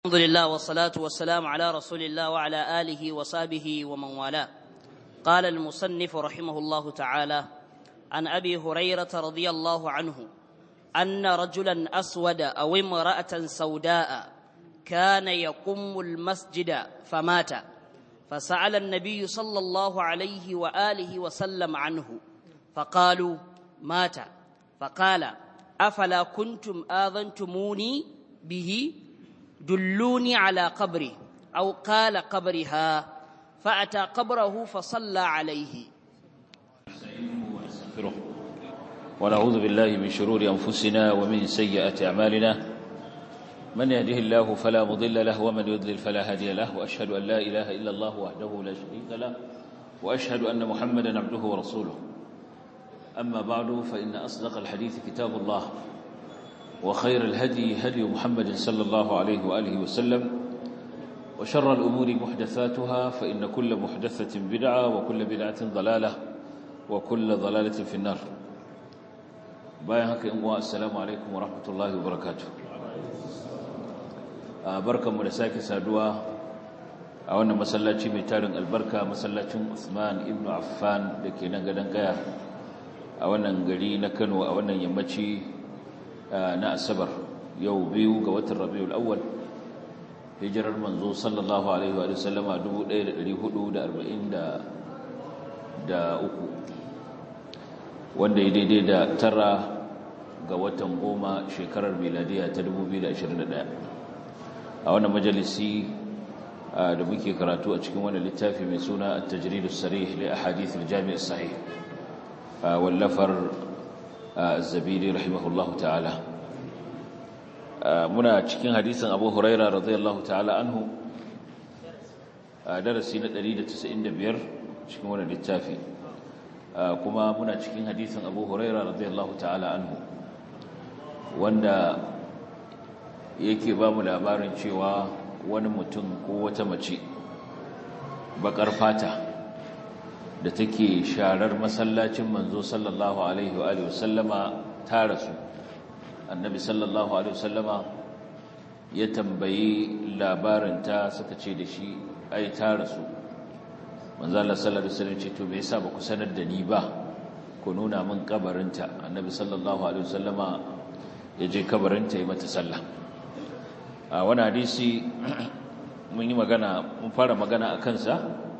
الحمد لله والصلاة والسلام على رسول الله وعلى آله وصحبه ومن والاه قال المصنف رحمه الله تعالى عن أبي هريرة رضي الله عنه أن رجلا أسود أو امرأة سوداء كان يقم المسجد فمات فسأل النبي صلى الله عليه وآله وسلم عنه فقالوا مات فقال أفلا كنتم آذنتموني به دلوني على قبره أو قال قبرها فأتى قبره فصلى عليه ونستغفره ونعوذ بالله من شرور أنفسنا ومن سيئات أعمالنا من يهده الله فلا مضل له ومن يضلل فلا هادي له وأشهد أن لا إله إلا الله وحده لا شريك له وأشهد أن محمدا عبده ورسوله أما بعد فإن أصدق الحديث كتاب الله وخير الهدي هدي محمد صلى الله عليه وآله وسلم وشر الأمور محدثاتها فإن كل محدثة بدعة وكل بدعة ضلالة وكل ضلالة في النار بايهك إمواء السلام عليكم ورحمة الله وبركاته بركة ملساك سادوا أولا مسلاتي ميتارن البركة مسلاتي عثمان ابن عفان لكي ننقدن قيا أولا نقلي نكنوا أولا يمتي na asabar yau biyu ga watan rabiul awwal hijirar manzo sallallahu alaihi wa sallama 1443 wanda ya daidai da tara ga watan goma shekarar miladiya ta 2021 a wannan majalisi da muke karatu a cikin wannan littafi mai suna at-tajrid as-sarih li ahadith al-jami' as-sahih wallafar الزبيري رحمه الله تعالى muna cikin hadisin Abu Huraira radiyallahu ta'ala anhu darasi na 195 cikin wannan littafi kuma muna cikin hadisin Abu Huraira radiyallahu ta'ala anhu wanda yake ba mu labarin cewa wani mutum ko wata mace bakar fata da take sharar masallacin manzo sallallahu alaihi wa alihi wasallama ta rasu annabi sallallahu alaihi wasallama ya tambayi labarinta suka ce da shi ai ta rasu manzo Allah sallallahu alaihi wasallam ce to me yasa ba ku sanar da ni ba ku nuna min kabarinta annabi sallallahu alaihi wasallama ya je kabarinta ya mata sallah a wani hadisi mun yi magana mun fara magana akan sa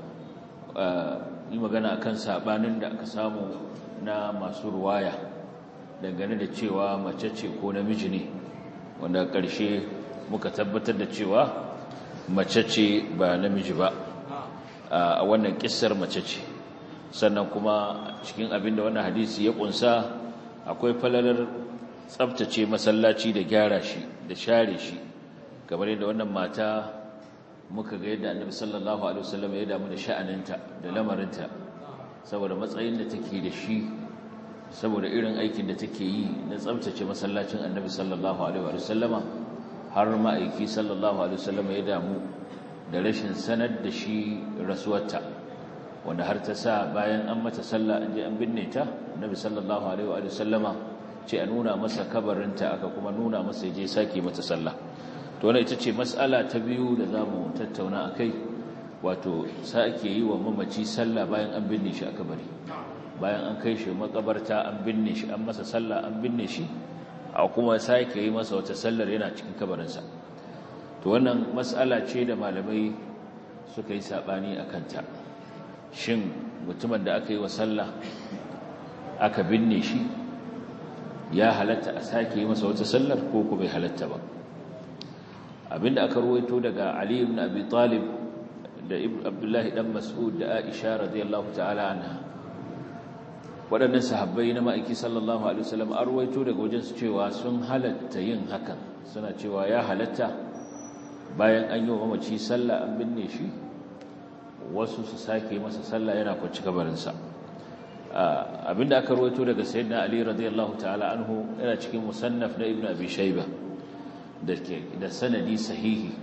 yi magana akan sabanin da aka samu na masu ruwaya dangane da cewa mace ce ko namiji ne wanda ƙarshe muka tabbatar da cewa mace ce ba namiji ba a wannan kissar mace ce sannan kuma cikin abin da wannan hadisi ya kunsa akwai falalar tsabtace masallaci da gyara shi da share shi kamar yadda wannan mata muka ga yadda annabi sallallahu alaihi wasallam ya damu da sha'aninta da lamarinta saboda matsayin da take da shi saboda irin aikin da take yi na tsabtace masallacin annabi sallallahu alaihi wasallama har ma'aiki sallallahu alaihi wasallama ya damu da rashin sanar da shi rasuwarta wanda har ta sa bayan an mata sallah an je an binne ta annabi sallallahu alaihi wasallama ce a nuna masa kabarinta aka kuma nuna masa ya je sake mata sallah to wannan ita ce mas'ala ta biyu da zamu tattauna akai wato sake yi wa mamaci sallah bayan an binne shi a kabari bayan an kai shi makabarta an binne shi an masa sallah an binne shi a kuma sake yi masa wata sallar yana cikin kabarinsa to wannan mas'ala ce da malamai suka yi sabani a kanta shin mutumin da aka yi wa sallah aka binne shi ya halatta a sake yi masa wata sallar ko ko bai halatta ba abinda aka ruwaito daga Ali ibn Abi Talib da Abdullahi dan Mas'ud da Aisha radiyallahu ta'ala anha waɗannan sahabbai na ma'aiki sallallahu alaihi wasallam an ruwaito daga wajen su cewa sun halatta yin hakan suna cewa ya halatta bayan an yi wa mamaci sallah an binne shi wasu su sake masa sallah yana kwanci kabarinsa abinda aka ruwaito daga sayyidina Ali radiyallahu ta'ala anhu yana cikin musannaf na Ibn Abi Shaybah da sanadi sahihi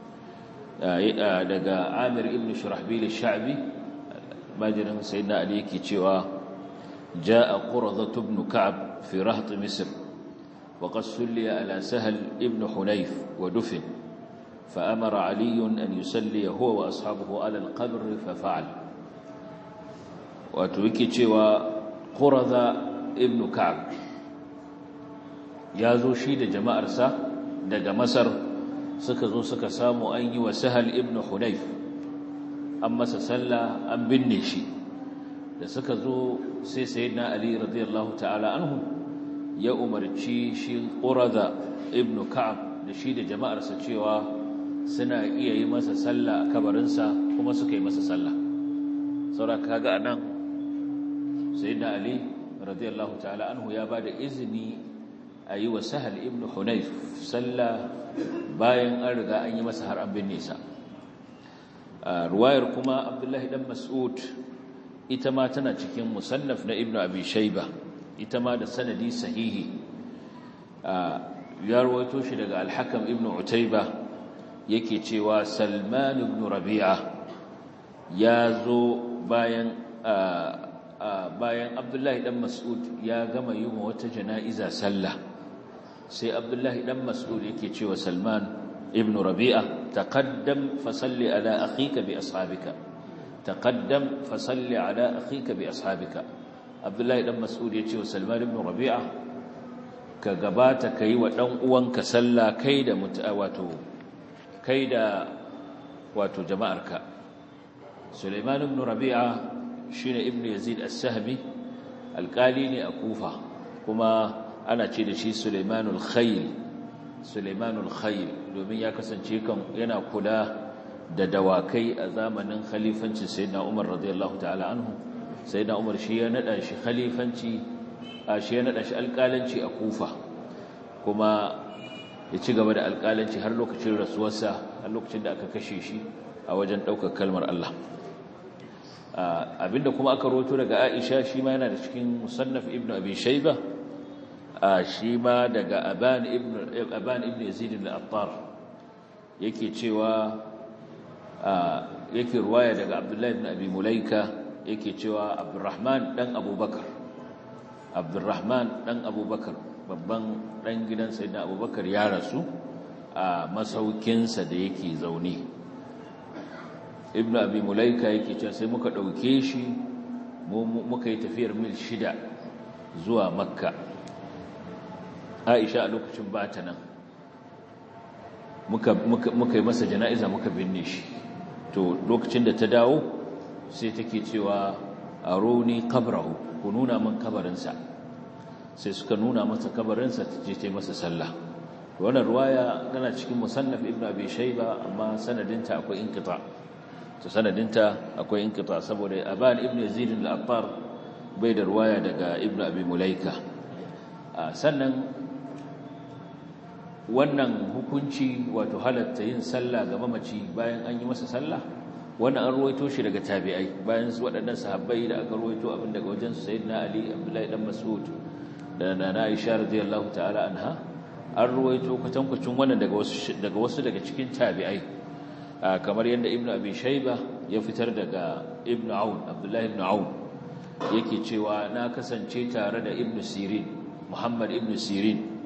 daga Amir ibn Shurahbil al-Sha'bi majirin sayyidina Ali yake cewa jaa Quradzah ibn Ka'b fi raht Misr وقد سلي على سهل ابن حنيف ودفن فأمر علي أن يسلي هو وأصحابه على القبر ففعل وتوكي تشوى قرذ ابن كعب يازو شيد جماعة رسا دق مصر سكزو سكسامو أني وسهل ابن حنيف أما سسلى أم بالنشي da suka zo sai sayyidina ali radiyallahu ta'ala anhu ya umarci shi qurada ibnu ka'ab da shi da jama'arsa cewa suna iya yi masa sallah a kabarinsa kuma suka yi masa sallah saboda kaga anan sayyidina ali radiyallahu ta'ala anhu ya bada izini a yi wa sahal ibnu hunayf sallah bayan an riga an yi masa har an binne sa ruwayar kuma abdullahi dan mas'ud ita ma tana cikin musannaf na ibnu abi shayba ita ma da sanadi sahihi ya rawaito shi daga al-hakam ibnu utayba yake cewa salman ibn rabi'a ya zo bayan bayan abdullahi dan mas'ud ya gama yi wa wata jana'iza sallah sai abdullahi dan mas'ud yake cewa salman ibn rabi'a taqaddam fa salli ala akhika bi ashabika تقدم فصل على أخيك بأصحابك عبد الله بن مسعود يتي وسلمان بن ربيعة كغبات كي ودن uwanka salla kai da wato kai da wato jama'arka Sulaiman ibn Rabi'a shine ibn Yazid as-Sahmi alqali ne a Kufa kuma ana ce da shi Sulaimanul Khayl Sulaimanul Khayl domin ya kasance kan yana kula da dawakai a zamanin khalifancin sayyidina Umar radiyallahu ta'ala anhu sayyidina Umar shi ya nada shi khalifanci a shi ya nada shi alƙalanci a Kufa kuma ya ci gaba da alƙalanci har lokacin rasuwarsa har lokacin da aka kashe shi a wajen ɗaukar kalmar Allah abinda kuma aka roto daga Aisha shi ma yana da cikin musannaf ibn Abi Shayba shi ma daga Aban ibn Aban ibn Yazid al-Attar yake cewa yake ruwaya daga Abdullahi ibn Abi Mulaika yake cewa Abdurrahman dan Abubakar Abdurrahman dan Abubakar babban dan gidan Sayyidina Abubakar ya rasu a masaukinsa da yake zaune Ibn Abi Mulaika yake cewa sai muka dauke shi muka yi tafiyar mil shida zuwa Makka Aisha a lokacin bata nan muka muka yi masa jana'iza muka binne shi to lokacin da ta dawo sai take cewa aroni qabrahu ku nuna min kabarinsa sai suka nuna masa kabarinsa ta je ta masa sallah wannan ruwaya tana cikin musannaf ibn abi shayba amma sanadinta akwai inqita to sanadinta akwai inqita saboda aban ibn yazid al-attar bai da ruwaya daga ibn abi mulaika sannan wannan hukunci wato halatta yin sallah ga mamaci bayan an yi masa sallah wannan an ruwaito shi daga tabi'ai bayan waɗannan sahabbai da aka ruwaito abin daga wajen sayyidina ali abdullahi dan mas'ud da nana aisha radiyallahu ta'ala anha an ruwaito kwatankwacin wannan daga wasu daga wasu daga cikin tabi'ai kamar yadda ibnu abi shayba ya fitar daga ibnu aun abdullahi ibnu aun yake cewa na kasance tare da ibnu sirin muhammad ibnu sirin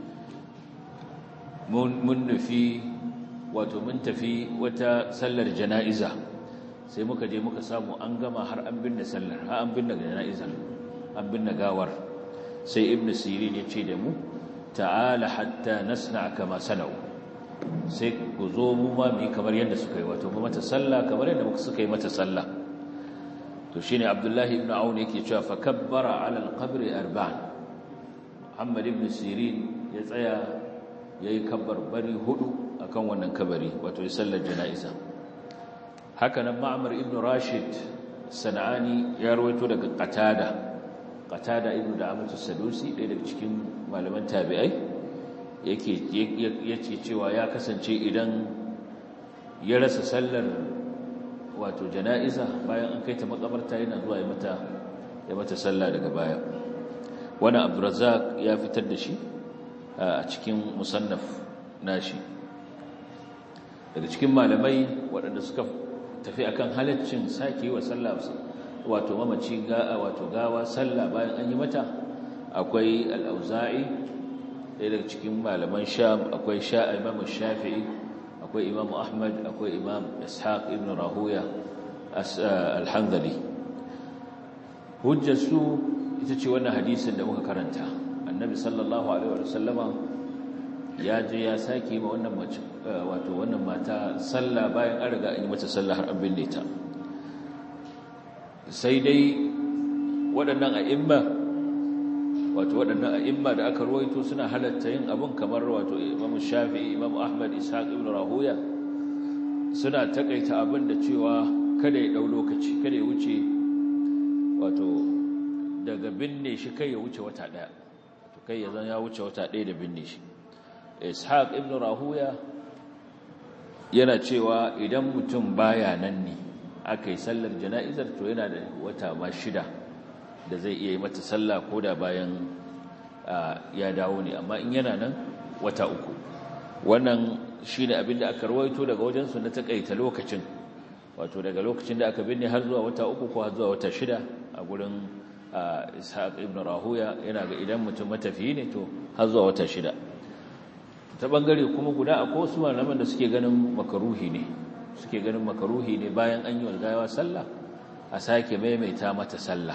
mun nufi wato mun tafi wata sallar jana'iza sai muka je muka samu an gama har an binne sallar har an binne jana'izar an binne gawar sai ibnu sirin ya ce da mu ta'ala hatta nasna kama sana'u sai ku zo mu ma mu yi kamar yadda suka yi wato mu mata sallah kamar yadda muka suka yi mata sallah to shine abdullahi ibn aun yake cewa fa kabbara ala alqabri arba'an muhammad ibn sirin ya tsaya yayi kabbar bari hudu akan wannan kabari wato ya sallar jana'iza haka nan ma'mar ibn rashid sana'ani ya rawaito daga qatada qatada ibn da'amatu sadusi ɗaya daga cikin malaman tabi'ai yake yake cewa ya kasance idan ya rasa sallar wato jana'iza bayan an kai ta makabarta yana zuwa ya mata ya mata sallah daga baya wannan abdurrazzaq ya fitar da shi a cikin musannaf nashi daga cikin malamai waɗanda suka tafi akan halaccin sake wa sallah wato mamaci ga wato gawa sallah bayan an yi mata akwai al-auza'i ɗaya daga cikin malaman sham akwai sha'a imamu shafi'i akwai imam ahmad akwai imam ishaq ibn rahuya al-hanzali hujjarsu ita ce wannan hadisin da muka karanta annabi sallallahu alaihi wa sallama ya je ya sake ma wannan mace wato wannan mata sallah bayan an riga an yi mata sallah har an binne ta sai dai waɗannan a'imma wato waɗannan a'imma da aka ruwaito suna halatta yin abun kamar wato Imam Shafi'i Imam Ahmad Ishaq ibn Rahuya suna takaita abin da cewa kada ya dau lokaci kada ya wuce wato daga binne shi kai ya wuce wata daya to kai ya zan ya wuce wata daya da binne shi Ishaq ibn Rahuya yana cewa idan mutum baya nan ne aka yi sallar jana'izar to yana da wata ma shida da zai iya yi mata sallah ko da bayan ya dawo ne amma in yana nan wata uku wannan shi ne abinda aka rawaito daga wajensu na takaita lokacin wato daga lokacin da aka binne har zuwa wata uku ko har zuwa wata shida a gurin ishaq ibn rahuya yana ga idan mutum matafiyi ne to har zuwa wata shida ta bangare kuma guda a ko su malaman da suke ganin makaruhi ne suke ganin makaruhi ne bayan an yi walgawa sallah a sake maimaita mata sallah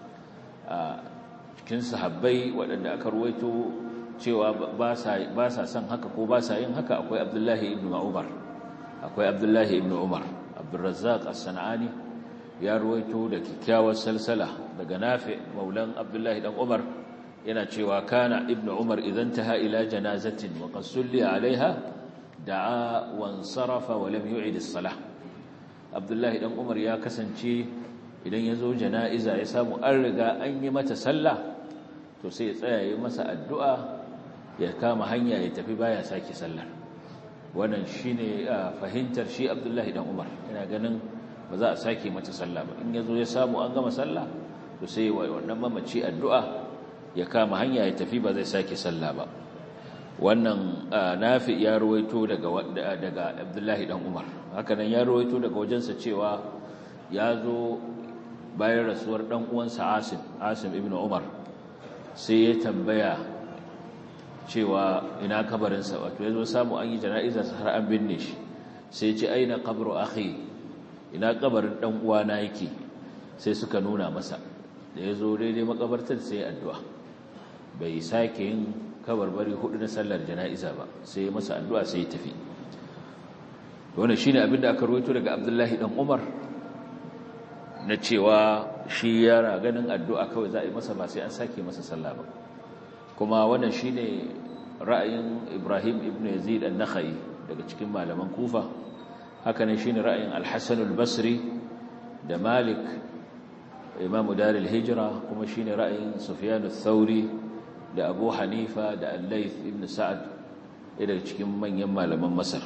a cikin sahabbai waɗanda aka ruwaito cewa ba sa son haka ko ba sa yin haka akwai abdullahi ibn umar akwai abdullahi ibn umar abdurrazzaq as-sana'ani ya ruwaito da kyakkyawar salsala daga nafi maulan abdullahi dan umar yana cewa kana ibn umar idan taha ila janazatin wa qad sulli alaiha da'a wansarafa wa lam yu'id as-salah abdullahi dan umar ya kasance idan ya zo jana'iza ya samu an riga an yi mata sallah to sai ya tsaya yi masa addu'a ya kama hanya ya tafi baya sake sallar wannan shine fahimtar shi abdullahi dan umar yana ganin ba za a sake mata sallah ba in ya zo ya samu an gama sallah to sai wannan mamaci addu'a ya kama hanya ya tafi ba zai sake sallah ba wannan nafi ya ruwaito daga daga abdullahi dan umar hakanan ya ruwaito daga wajensa cewa ya zo bayan rasuwar dan uwansa Asim Asim ibn Umar sai ya tambaya cewa ina kabarinsa wato yazo samu an yi jana'iza har an binne shi sai ya ce aina qabru akhi ina kabarin dan uwana yake sai suka nuna masa da yazo daidai makabartar sai addu'a bai sake yin kabarbari hudu na sallar jana'iza ba sai ya masa addu'a sai ya tafi wannan shine abinda aka rawaito daga Abdullahi dan Umar na cewa shi yara ganin addu'a kawai za a yi masa ba sai an sake masa sallah ba kuma wannan shi ne ra'ayin ibrahim ibn yazid al-nakhai daga cikin malaman kufa hakanan shi ne ra'ayin al-hassan al-basri da malik imamu daril hijira kuma shi ne ra'ayin sufyan al-thauri da abu hanifa da al-layth ibn sa'ad daga cikin manyan malaman masar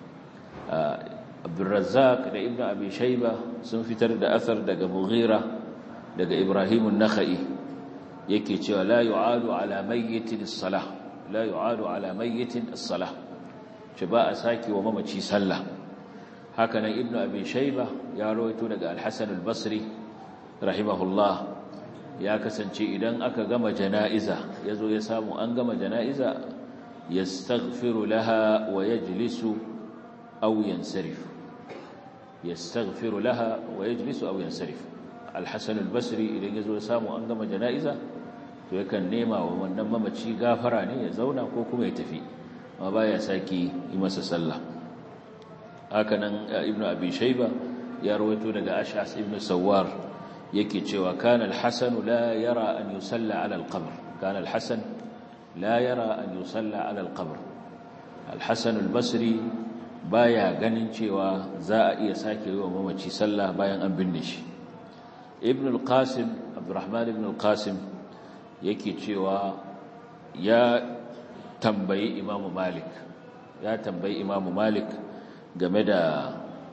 abdulrazzaq da ibn abi shayba sun fitar da athar daga mughira daga ibrahim an-nakhai yake cewa la yu'adu ala mayyitin as-salah la yu'adu ala mayyitin as-salah ce ba a saki wa mamaci sallah haka nan ibn abi shayba ya rawaito daga al-hasan al-basri rahimahullah ya kasance idan aka gama jana'iza yazo ya samu an gama jana'iza yastaghfiru laha wa yajlisu aw yansarif yastaghfiru laha wa yajlisu aw yansarif al-hasan al-basri idan yazo ya samu an gama janaiza to yakan nema wa wannan mamaci gafara ne ya zauna ko kuma ya tafi amma baya saki yi masa sallah hakanan ibnu abi shayba ya rawaito daga ash'as ibn sawar yake cewa kana al-hasan la yara an yusalla ala al-qabr kana al-hasan la yara an yusalla ala al-qabr al-hasan al-basri baya ganin cewa za a iya sake yi wa mamaci sallah bayan an binne shi ibn al-qasim abdurrahman ibn al-qasim yake cewa ya tambayi imamu malik ya tambayi imamu malik game da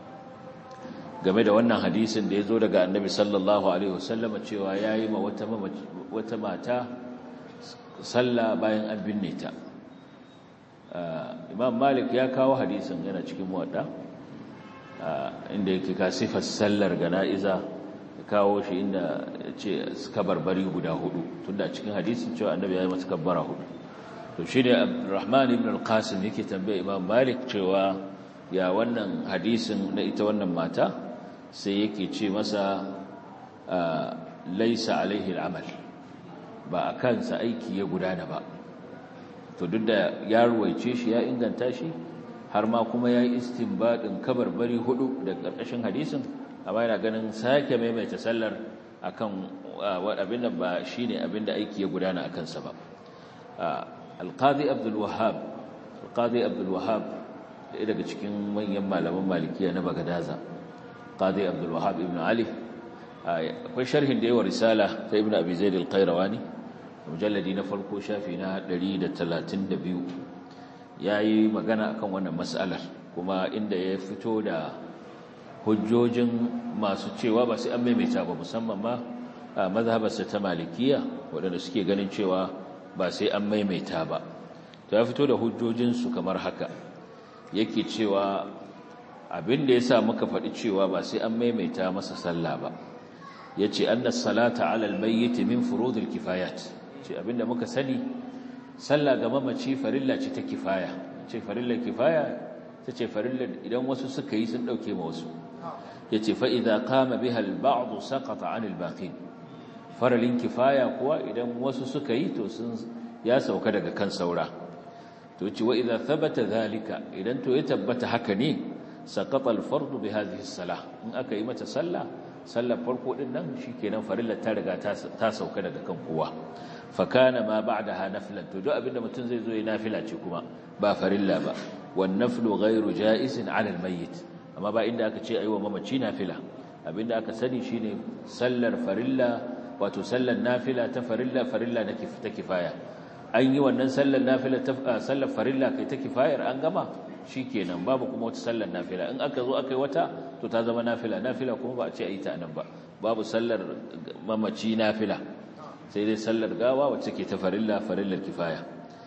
game da wannan hadisin da ya zo daga annabi sallallahu alaihi wasallam cewa ya yi ma wata mata sallah bayan an binne ta imam malik ya kawo hadisin yana cikin wadda inda yake ka sifar sallar gana'iza ya kawo shi inda ce kabarbari guda hudu tunda cikin hadisin cewa annabi ya yi mata kabbara hudu to shi ne abdurrahman ibn al-qasim yake tambaye imam malik cewa ya wannan hadisin na ita wannan mata sai yake ce masa laisa alaihi al'amal ba a kansa aiki ya gudana ba to duk da ya ruwaice shi ya inganta shi har ma kuma ya yi istinbadin kabarbari hudu da ƙarƙashin hadisin amma yana ganin sake maimaita sallar akan abin da ba shine abin da aiki ya gudana a kansa ba alqadi abdul wahhab alqadi abdul wahhab daga cikin manyan malaman malikiya na bagadaza qadi abdul wahhab ibn ali akwai sharhin da yawa risala ta ibn abi zaid al-qayrawani mujalladi na farko shafi na 132 yayi magana akan wannan mas'alar kuma inda ya fito da hujjojin masu cewa ba sai an maimaita ba musamman ma mazhabarsa ta malikiya waɗanda suke ganin cewa ba sai an maimaita ba to ya fito da hujjojinsu kamar haka yake cewa abin da ya sa muka faɗi cewa ba sai an maimaita masa sallah ba ya ce an salata alal mayyiti min furudul kifayat ce abinda muka sani sallah ga mamaci farilla ce ta kifaya ce farillar kifaya ta ce farillar idan wasu suka yi sun ɗauke ma wasu ya ce fa'iza kama biha al-ba'adu saƙata anil baƙin faralin kifaya kuwa idan wasu suka yi to sun ya sauka daga kan saura to ce wa idza thabata zalika idan to ya tabbata haka ne saqata al-fardu bi hadhihi as-salah in aka yi mata sallah sallar farko din nan shikenan farillar ta riga ta sauka daga kan kowa fa kana ma ba'daha naflan to duk abinda mutum zai zo ya nafila ce kuma ba farilla ba wan naflu ghayru ja'isin 'ala al-mayyit amma ba inda aka ce aiwa mamaci nafila abinda aka sani shine sallar farilla wato sallar nafila ta farilla farilla na ta kifaya an yi wannan sallar nafila ta sallar farilla kai ta kifayar an gama shikenan babu kuma wata sallar nafila in aka zo aka yi wata to ta zama nafila nafila kuma ba a ce a yi ta nan ba babu sallar mamaci nafila sai dai sallar gawa wacce ke ta farilla farillar kifaya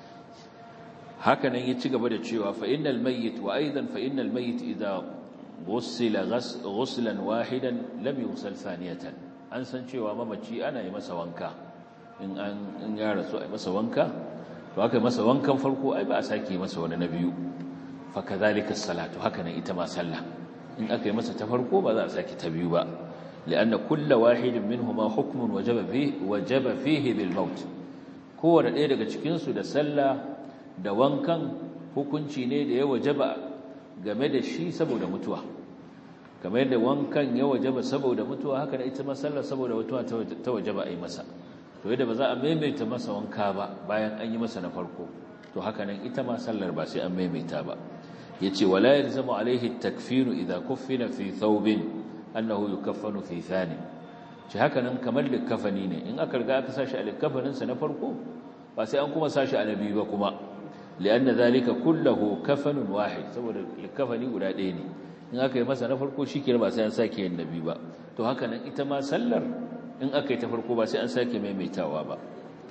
hakanan ya ci gaba da cewa fa innal mayyit wa aidan fa innal mayyit idza ghussila ghuslan wahidan lam yusal thaniyatan an san cewa mamaci ana yi masa wanka in an in ya rasu ai masa wanka to aka yi masa wankan farko ai ba a sake masa wani na biyu fa kadhalika salatu hakanan ita ma sallah in aka yi masa ta farko ba za a sake ta biyu ba lianna kullu wahidin minhuma hukmun wajaba fihi wajaba fihi bil maut kowanne ɗaya daga cikin su da sallah da wankan hukunci ne da ya wajaba game da shi saboda mutuwa kamar yadda wankan ya wajaba saboda mutuwa haka da ita masallar saboda mutuwa ta wajaba a yi masa to yadda ba za a maimaita masa wanka ba bayan an yi masa na farko to haka nan ita ma sallar ba sai an maimaita ba yace wala yalzamu alaihi takfinu idza kuffina fi thawbin annahu yukaffanu fi thani ce haka nan kamar likafani ne in aka riga aka sashi a likafanin sa na farko ba sai an kuma sashi a nabi ba kuma lianna zalika kulluhu kafanun wahid saboda likafani guda ɗaya ne in aka yi masa na farko shikenan ba sai an sake yin nabi ba to haka nan ita ma sallar in aka yi ta farko ba sai an sake maimaitawa ba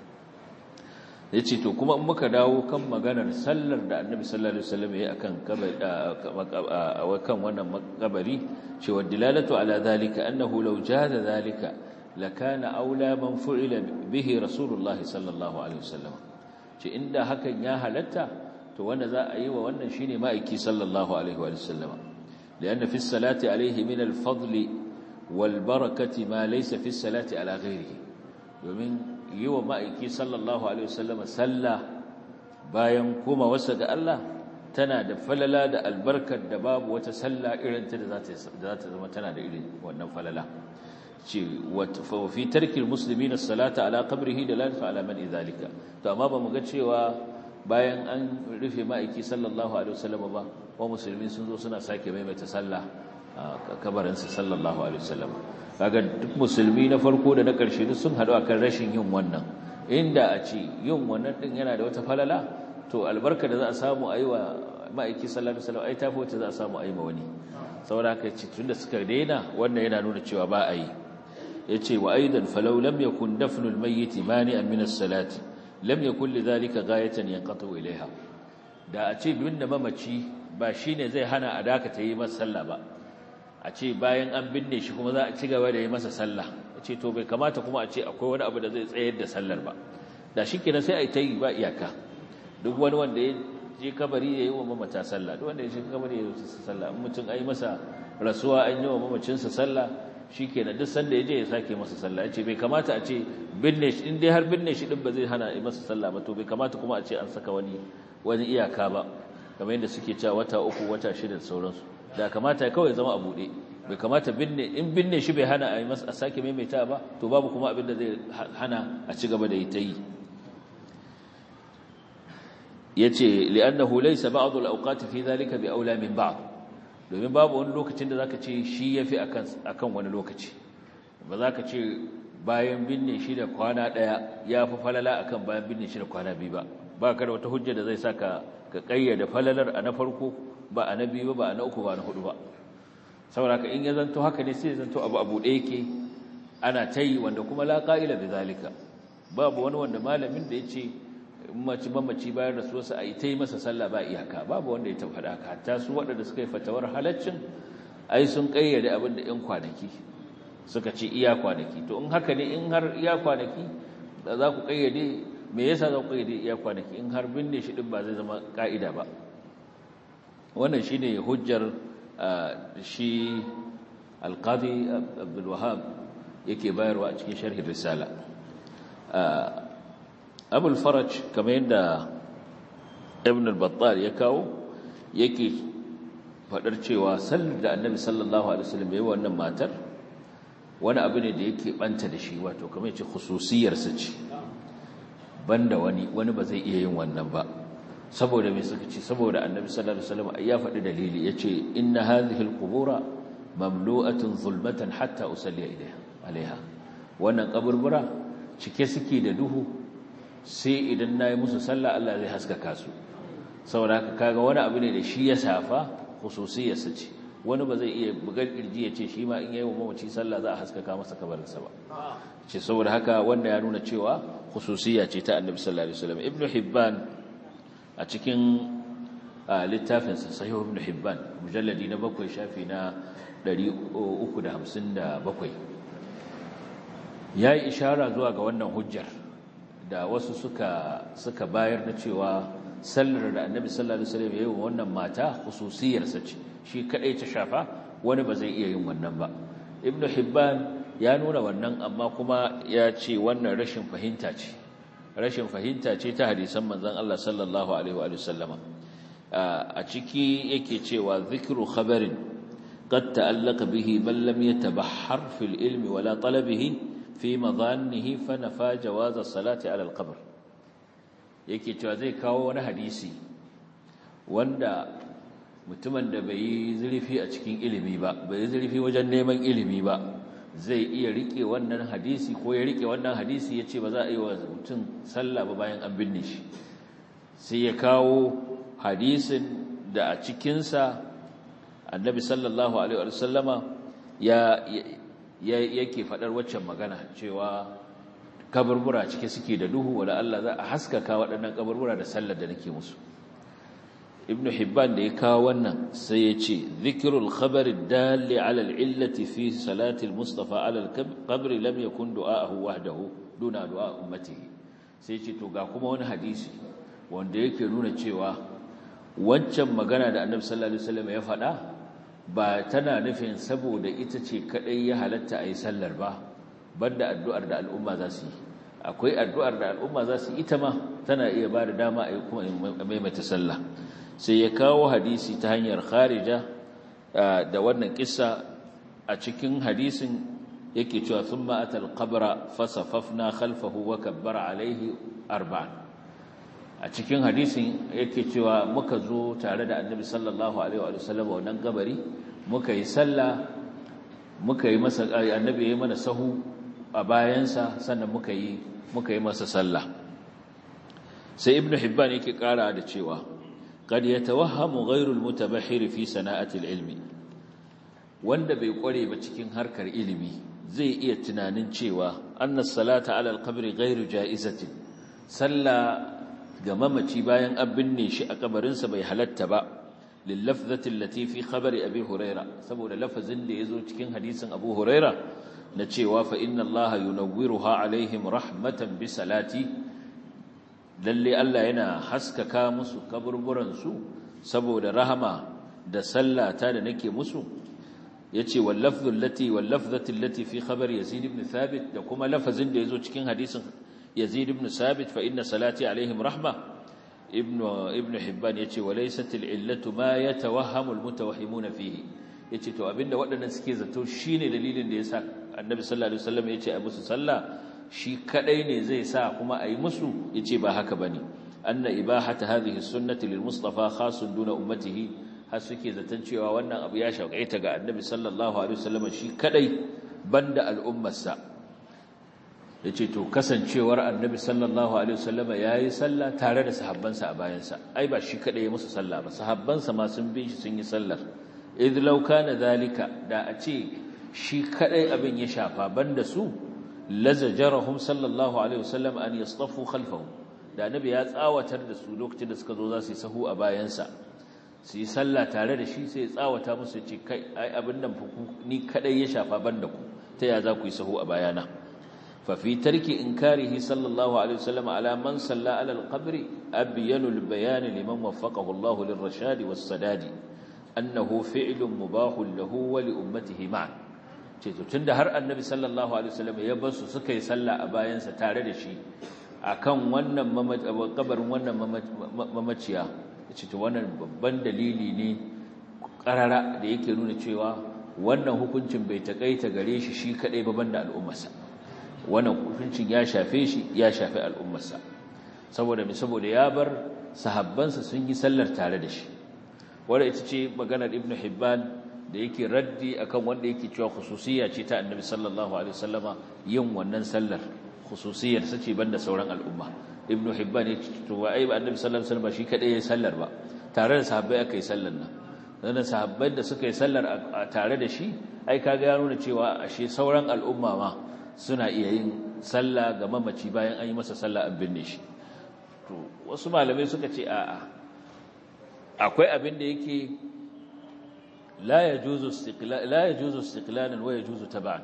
ya ce to kuma in muka dawo kan maganar sallar da annabi sallallahu alaihi wasallam ya yi akan kan wannan makabari cewa dilalatu ala zalika annahu law jaza zalika lakana aula man fu'ila bihi rasulullahi sallallahu alaihi wasallam ce inda hakan ya halatta to wanda za a yi wa wannan shine ma'aiki sallallahu alaihi wasallam lianna fi salati alaihi min al-fadli wal barakati ma laysa fi salati ala ghairihi domin yi wa ma'aiki sallallahu Alaihi wasallama sallah bayan koma wasa ga Allah tana da falala da albarkar da babu wata sallah irinta da za ta zama tana da irin wannan falala ce fi tarkin musulmi na salata ala kabrihi da lanfa ala man izalika to amma ba mu ga cewa bayan an rufe ma'aiki sallallahu Alaihi wasallama ba wa musulmi sun zo suna sake maimaita sallah a kabarinsa sallallahu Alaihi wasallama kaga duk musulmi na farko da na ƙarshe duk sun haɗu akan rashin yin wannan inda a ce yin wannan ɗin yana da wata falala to albarka da za a samu a yi wa ma'aiki sallallahu alaihi wasallam ai tafi wacce za a samu a yi ma wani saboda haka ce tunda suka daina wannan yana nuna cewa ba a yi yace wa aidan falau lam yakun dafnul mayyit mani'an min as-salati lam yakun lidhalika ghayatan yanqatu ilayha da a ce binne mamaci ba shine zai hana a dakata yi masa sallah ba a ce bayan an binne shi kuma za a ci gaba da yi masa sallah a ce to bai kamata kuma a ce akwai wani abu da zai tsayar da sallar ba da shi kenan sai a yi ta yi ba iyaka duk wani wanda ya je kabari ya yi wa mamata sallah duk wanda ya je kabari ya yi sallah in mutum ai masa rasuwa an yi wa mamacinsa sallah shikenan duk sanda ya je ya sake masa sallah ya ce bai kamata a ce binne shi in dai har binne shi din ba zai hana yi masa sallah ba to bai kamata kuma a ce an saka wani wani iyaka ba kamar yadda suke cewa wata uku wata shida da sauransu da kamata kawai zama a buɗe bai kamata binne in binne shi bai hana a yi masa a sake maimaita ba to babu kuma abin da zai hana a ci gaba da yi ta yi yace li'annahu laysa ba'd al-awqat fi dhalika bi aula min ba'd domin babu wani lokacin da zaka ce shi yafi akan akan wani lokaci ba zaka ce bayan binne shi da kwana daya yafi falala akan bayan binne shi da kwana biyu ba ba ka da wata hujja da zai saka ka kayyade falalar a na farko ba a na biyu ba a na uku ba na hudu ba saboda ka in ya zanto haka ne sai ya zanto abu abu da yake ana tayi wanda kuma la qa'ila bi zalika babu wani wanda malamin da yace mace mamaci bayan rasuwarsa a yi ta yi masa sallah ba iyaka babu wanda ya tabbata haka hatta su waɗanda suka yi fatawar halaccin ai sun ƙayyade abin da ‘yan kwanaki suka ce iya kwanaki to in haka ne in har iya kwanaki da za ku ƙayyade me yasa za ku ƙayyade iya kwanaki in har binne shi ɗin ba zai zama ƙa'ida ba wannan shi ne hujjar shi alƙadi abdulwahab yake bayarwa a cikin sharhin risala abul faraj kamar yadda ibn al-battal ya kawo yake fadar cewa sallar da annabi sallallahu alaihi wasallam yayin wannan matar wani abu ne da yake banta da shi wato kamar yace khususiyar sa ce banda wani wani ba zai iya yin wannan ba saboda me suka ce saboda annabi sallallahu alaihi wasallam ya faɗi dalili yace inna hadhihi al-qubura mamlu'atun zulmatan hatta usalli ilaiha alaiha wannan kaburbura cike suke da duhu sai idan na yi musu sallah Allah zai haskaka su saboda haka kaga wani abu ne da shi ya safa khususiyarsa ce wani ba zai iya bugar kirji ya ce shi ma in yayi wa mamaci sallah za a haskaka masa kabarinsa ba ce saboda haka wanda ya nuna cewa khususiyya ce ta annabi sallallahu alaihi wasallam ibnu hibban a cikin littafinsa sahih ibnu hibban mujalladi na bakwai shafi na 357 yayi ishara zuwa ga wannan hujjar da wasu suka suka bayar na cewa sallar da annabi sallallahu alaihi wasallam yayi wannan mata khususiyarsa ce shi kadai ta shafa wani ba zai iya yin wannan ba ibnu hibban ya nuna wannan amma kuma ya ce wannan rashin fahimta ce rashin fahimta ce ta hadisan manzon Allah sallallahu alaihi wa sallama a ciki yake cewa zikru khabarin qad ta'allaqa bihi man lam yatabahhar fil ilmi wala talabihi fi madhannihi fa nafa jawaz as-salati ala al-qabr yake cewa zai kawo wani hadisi wanda mutumin da bai yi zurfi a cikin ilimi ba bai yi zurfi wajen neman ilimi ba zai iya rike wannan hadisi ko ya rike wannan hadisi ya ce ba za a yi wa mutum sallah ba bayan an binne shi sai ya kawo hadisin da a cikinsa annabi sallallahu alaihi wa sallama ya yake faɗar waccan magana cewa kaburbura cike suke da duhu wala Allah za a haskaka waɗannan kaburbura da sallar da nake musu ibn hibban da ya kawo wannan sai ya ce zikirul khabari dalli ala al'illati fi salati al-mustafa ala al-qabr lam yakun du'a'uhu wahdahu duna du'a ummatihi sai ya ce to ga kuma wani hadisi wanda yake nuna cewa wancan magana da annabi sallallahu alaihi wasallam ya faɗa ba tana nufin saboda ita ce kadai ya halatta a yi sallar ba banda addu'ar da al'umma za su yi akwai addu'ar da al'umma za su yi ita ma tana iya ba da dama a yi kuma maimaita sallah sai ya kawo hadisi ta hanyar kharija da wannan kissa a cikin hadisin yake cewa sun ma'atal qabra fasafafna khalfahu wa kabbara alaihi arba'an a cikin hadisin yake cewa muka zo tare da annabi sallallahu alaihi wa sallam wannan gabari muka yi sallah muka yi masa annabi ya yi mana sahu a bayansa sannan muka yi muka yi masa sallah sai ibnu hibban yake kara da cewa qad yatawahhamu ghayru almutabahhir fi sana'ati alilmi wanda bai kware ba cikin harkar ilimi zai iya tunanin cewa anna salata ala alqabri ghayru ja'izatin sallah ga mamaci bayan an binne shi a kabarinsa bai halatta ba lillafzati allati fi khabari abi huraira saboda lafazin da yazo cikin hadisin abu huraira na cewa fa inna allaha yunawwiruha alaihim rahmatan bi salati lalle Allah yana haskaka musu kaburburan su saboda rahama da sallata da nake musu yace wal lafdhu allati wal lafdhati allati fi khabar yazid ibn thabit da kuma lafazin da yazo cikin hadisin yazid ibn thabit fa inna salati alaihim rahma ibn ibn hibban yace walaysat al illatu ma yatawahhamu al mutawahhimuna fihi yace to abinda waɗannan suke zato shine dalilin da yasa annabi sallallahu alaihi wasallam yace a musu sallah shi kadai ne zai sa kuma ayi musu yace ba haka bane anna ibahata hadhihi sunnati lil mustafa khasun duna ummatihi har suke zaton cewa wannan abu ya shauƙaita ga annabi sallallahu alaihi wasallam shi kadai banda al'ummarsa yace to kasancewar annabi sallallahu alaihi wasallam yayi sallah tare da sahabbansa a bayansa ai ba shi kadai ya musu sallah ba sahabbansa ma sun bi shi sun yi sallar idh law kana zalika da a ce shi kadai abin ya shafa banda su lazajarahum sallallahu alaihi wasallam an yastafu khalfahu da annabi ya tsawatar da su lokacin da suka zo za su yi sahu a bayansa su yi sallah tare da shi sai ya tsawata musu ce kai ai abin nan ni kadai ya shafa banda ku ta ya za ku yi sahu a bayana fa fi tarki inkarihi sallallahu alaihi wasallam ala man salla ala al-qabr abyanu al-bayan liman waffaqahu Allah lirrashad was-sadad annahu fi'lun mubahun lahu wa li ummatihi ma'an ce to tunda har annabi sallallahu alaihi wasallam ya bar su suka yi sallah a bayansa tare da shi akan wannan kabarin wannan mamaciya ce to wannan babban dalili ne karara da yake nuna cewa wannan hukuncin bai takaita gare shi shi kadai ba banda al'ummarsa wannan hukuncin ya shafe shi ya shafe al'ummarsa saboda me saboda ya bar sahabbansa sun yi sallar tare da shi wanda ita ce maganar ibnu hibban da yake raddi akan wanda yake cewa khususiyya ce ta annabi sallallahu alaihi wasallama yin wannan sallar khususiyar sace banda sauran al'umma ibnu hibban ya ce to ai annabi sallallahu alaihi wasallam shi kadai yayin sallar ba tare da sahabbai aka yi sallar nan dan sahabbai da suka yi sallar tare da shi ai kaga ya nuna cewa ashe sauran al'umma ma suna iya yin sallah ga mamaci bayan an yi masa sallah an binne shi to wasu malamai suka ce a'a akwai abin da yake la yajuzu istiqlal la yajuzu istiqlalan wa yajuzu tab'an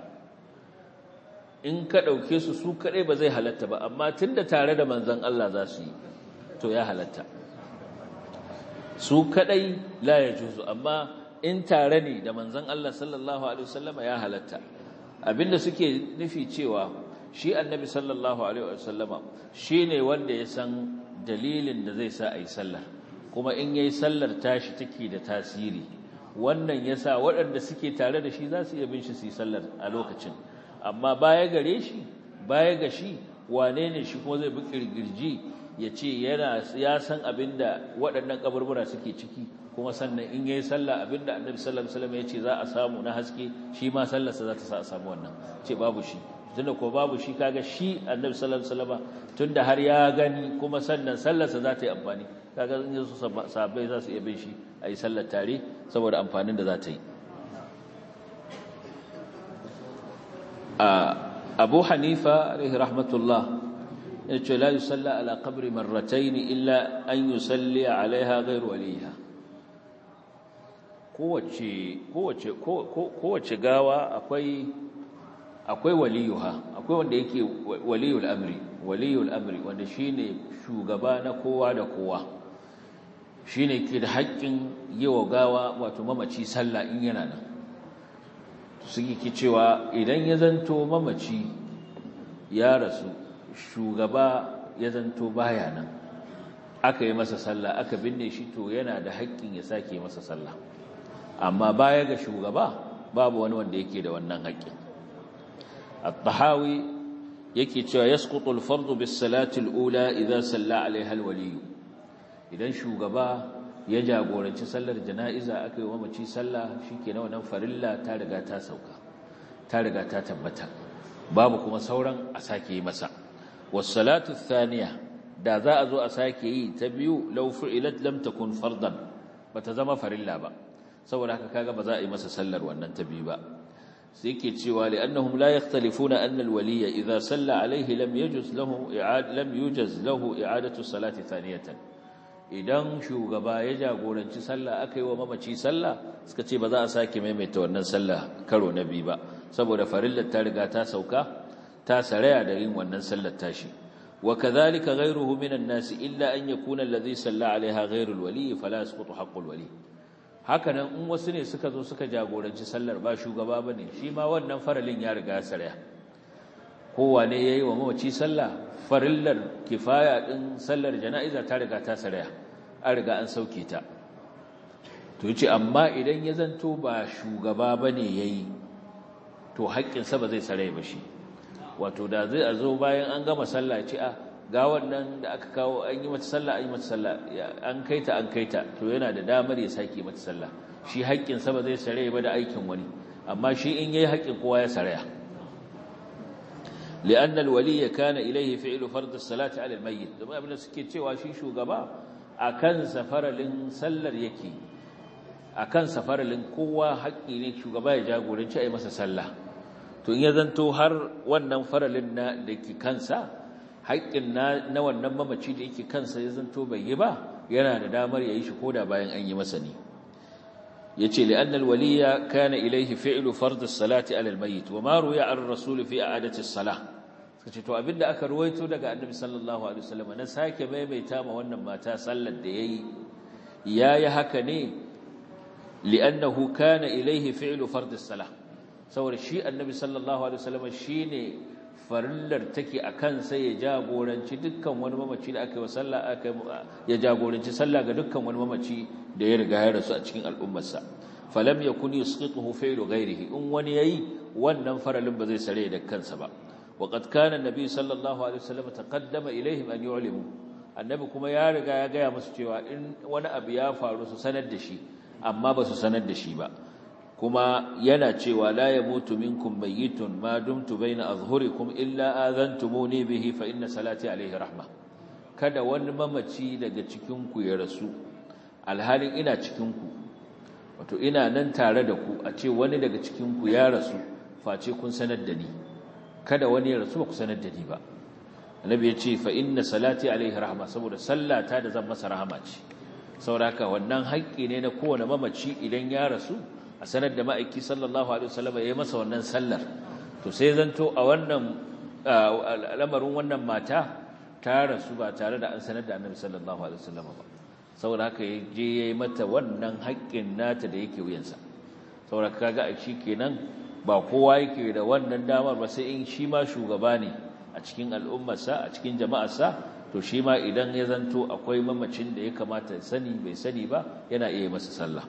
in ka ɗauke su su kaɗai ba zai halatta ba amma tun da tare da manzan Allah za su yi to ya halatta su kaɗai la ya juzu amma in tare ne da manzan Allah sallallahu Alaihi wasallama ya halatta abinda suke nufi cewa shi annabi sallallahu Alaihi wasallama shi ne wanda ya san dalilin da zai sa a yi sallar kuma in ya yi sallar tashi take da tasiri wannan ya sa waɗanda suke tare da shi za su iya bin shi su yi sallar a lokacin amma baya gare shi baya ga shi wane ne shi kuma zai bi kirgirji ya ce yana ya san abinda waɗannan kaburbura suke ciki kuma sannan in yayi sallah abinda annabi sallallahu alaihi wasallam ya ce za a samu na haske shi ma sallarsa za ta sa a samu wannan ce babu shi tunda ko babu shi kaga shi annabi sallallahu alaihi wasallam tunda har ya gani kuma sannan sallarsa za ta yi amfani kaga in yaso sahabbai za su iya bin shi a yi sallar tare saboda amfanin da za ta yi abu hanifa alaihi rahmatullah ya ce la yusalla ala qabri marratayn illa an yusalli alaiha ghayru waliha kowace kowace kowace gawa akwai akwai waliyuha akwai wanda yake waliyul amri waliyul amri wanda shine shugaba na kowa da kowa shine ke da haƙƙin yi wa gawa wato mamaci sallah in yana nan suke cewa idan ya zanto mamaci ya rasu shugaba ya zanto baya nan aka yi masa sallah aka binne shi to yana da haƙƙin ya sake masa sallah amma baya ga shugaba babu wani wanda yake da wannan haƙƙin at-tahawi yake cewa yasqutu al-fardu bis-salati al-ula idza salla 'alayha al-wali idan shugaba ya jagoranci sallar jana'iza aka yi wa mace sallah shikenan wannan farilla ta riga ta sauka ta riga ta tabbata babu kuma sauran a sake yi masa was-salatu ath-thaniya da za a zo a sake yi ta biyu law fu'ilat lam takun fardan bata zama farilla ba saboda haka kaga ba za a yi masa sallar wannan ta biyu ba sai yake cewa li'annahum la yakhtalifuna anna al-waliya idha salla alayhi lam yajuz lahu i'ad lam yujaz lahu i'adatu salati thaniyatan idan shugaba ya jagoranci sallah aka yi wa mamaci sallah suka ce ba za a sake maimaita wannan sallah karo na biyu ba saboda farillar ta riga ta sauka ta saraya da yin wannan sallar tashi وكذلك غيره من الناس إلا أن يكون الذي صلى عليها غير الولي فلا يسقط حق الولي hakanan in wasu ne suka zo suka jagoranci sallar ba shugaba bane shi ma wannan faralin ya riga sarya kowa ne yayi wa mawaci sallah farillar kifaya din sallar jana'iza ta riga ta sarya an riga an sauke ta to yace amma idan ya zanto ba shugaba bane yayi to haƙƙinsa ba zai sare ba shi wato da zai zo bayan an gama sallah ce a ga wannan da aka kawo an yi mata sallah an yi mata sallah an kaita an kaita to yana da damar ya sake mata sallah shi haƙƙinsa ba zai sare ba da aikin wani amma shi in yayi haƙƙin kowa ya saraya لأن الولي كان إليه فعل فرض الصلاة على الميت domin abin da suke cewa shi shugaba akan safaralin sallar yake akan safaralin kowa haƙƙi ne shugaba ya jagoranci a yi masa sallah to in ya zanto har wannan faralin na da ke kansa haƙƙin na wannan mamaci da yake kansa ya zanto bai yi ba yana da damar ya yi shi koda bayan an yi masa ne ya ce li'annal waliya kana ilaihi fi'lu fardus salati alal mayyit wa ma ruya ar rasul fi a'adati salah suka ce to abinda aka ruwaito daga annabi sallallahu alaihi wasallam na sake maimaita ma wannan mata sallar da yayi yayi haka ne li'annahu kana ilaihi fi'lu fardus salah saboda shi annabi sallallahu alaihi wasallam shine farillar take akan sai ya jagoranci dukkan wani mamaci da aka yi wa sallah aka ya jagoranci sallah ga dukkan wani mamaci da ya riga ya rasu a cikin al'ummarsa falam yakun yusqituhu fi'lu ghairihi in wani yayi wannan faralin ba zai sare da kansa ba wa qad kana annabi sallallahu alaihi wasallam taqaddama ilaihim an yu'limu annabi kuma ya riga ya gaya musu cewa in wani abu ya faru su sanar da shi amma ba su sanar da shi ba kuma yana cewa la yamutu minkum mayyitun ma dumtu baina azhurikum illa azantumuni bihi fa inna salati alayhi rahma kada wani mamaci daga cikin ku ya rasu alhalin ina cikin ku wato ina nan tare da ku a ce wani daga cikin ku ya rasu face kun sanar da ni kada wani ya rasu ba ku sanar da ni ba annabi ya ce fa inna salati alayhi rahma saboda sallata da zan masa rahama ce saboda haka wannan haƙƙi ne na kowane mamaci idan ya rasu a sanar da ma'aiki sallallahu alaihi wasallam ya yi masa wannan sallar to sai zanto a wannan al'amarin wannan mata ta rasu ba tare da an sanar da annabi sallallahu alaihi wasallam ba saboda haka ya je ya yi mata wannan haƙƙin nata da yake wuyansa saboda kaga a shi kenan ba kowa yake da wannan damar ba sai in shi ma shugaba ne a cikin al'ummarsa a cikin jama'arsa to shi ma idan ya zanto akwai mamacin da ya kamata sani bai sani ba yana iya masa sallah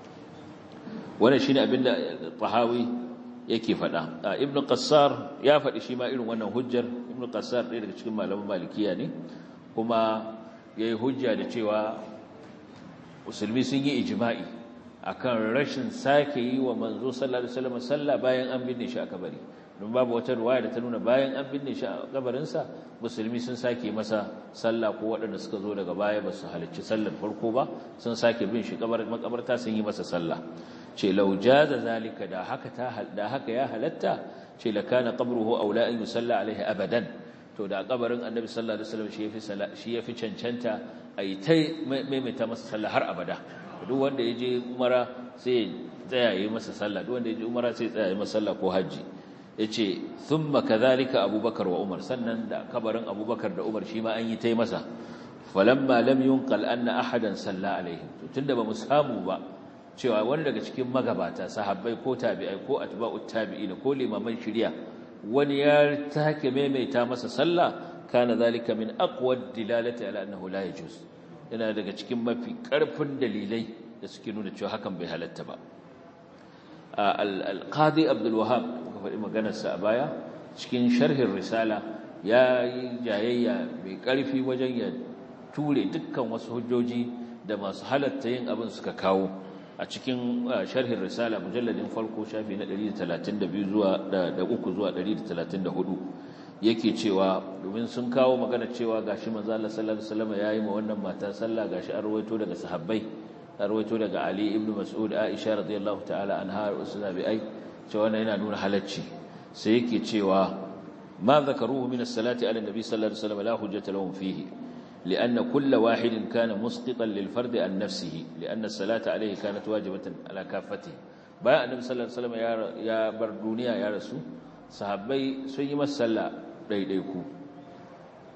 wannan shine abinda Tahawi yake faɗa Ibn Qassar ya faɗi shi ma irin wannan hujjar Ibn Qassar ɗaya daga cikin malaman Malikiya ne kuma yayi hujja da cewa musulmi sun yi ijma'i akan rashin sake yi wa manzo sallallahu alaihi wasallam sallah bayan an binne shi a kabari don babu wata ruwaya da ta nuna bayan an binne shi a kabarinsa musulmi sun sake masa sallah ko waɗanda suka zo daga baya ba su halicci sallar farko ba sun sake bin shi makabarta sun yi masa sallah ce lauja da zalika da haka ta da haka ya halatta ce la kana qabruhu aula an yusalla alaihi abadan to da kabarin annabi sallallahu alaihi wasallam shi yafi shi yafi cancanta ai tai maimaita masa sallah har abada duk wanda yaje umara sai tsaya yi masa sallah duk wanda yaje umara sai tsaya yi masa sallah ko haji yace thumma kadhalika abubakar wa umar sannan da kabarin abubakar da umar shi ma an yi tai masa falamma lam yunqal anna ahadan salla alaihim to tunda ba mu samu ba cewa wani daga cikin magabata sahabbai ko tabi'ai ko atba'ut tabi'in ko limaman shari'a wani ya take maimaita masa sallah kana zalika min aqwa dilalati ala annahu la yajuz yana daga cikin mafi karfin dalilai da suke nuna cewa hakan bai halatta ba al-qadi abdul wahhab muka faɗi maganar sa a baya cikin sharhin risala ya yi jayayya mai karfi wajen ya ture dukkan wasu hujjoji da masu halatta yin abin suka kawo a cikin sharhin risala mujalladin farko shafi na 132 zuwa da uku zuwa 134 yake cewa domin sun kawo magana cewa gashi manzo Allah sallallahu alaihi wasallam yayi ma wannan mata sallah gashi an rawaito daga sahabbai an rawaito daga Ali ibn Mas'ud Aisha radiyallahu ta'ala anha usnabi'ai cewa wannan yana nuna halacci sai yake cewa ma zakaruhu min as-salati ala nabi sallallahu alaihi wasallam la hujjata lahum fihi لأن كل واحد كان مسقطا للفرد عن نفسه لأن الصلاة عليه كانت واجبة على كافته بايا النبي صلى الله عليه وسلم يا بر دنيا يا رسول sahabbai sun yi masa sallah ɗaiɗaiku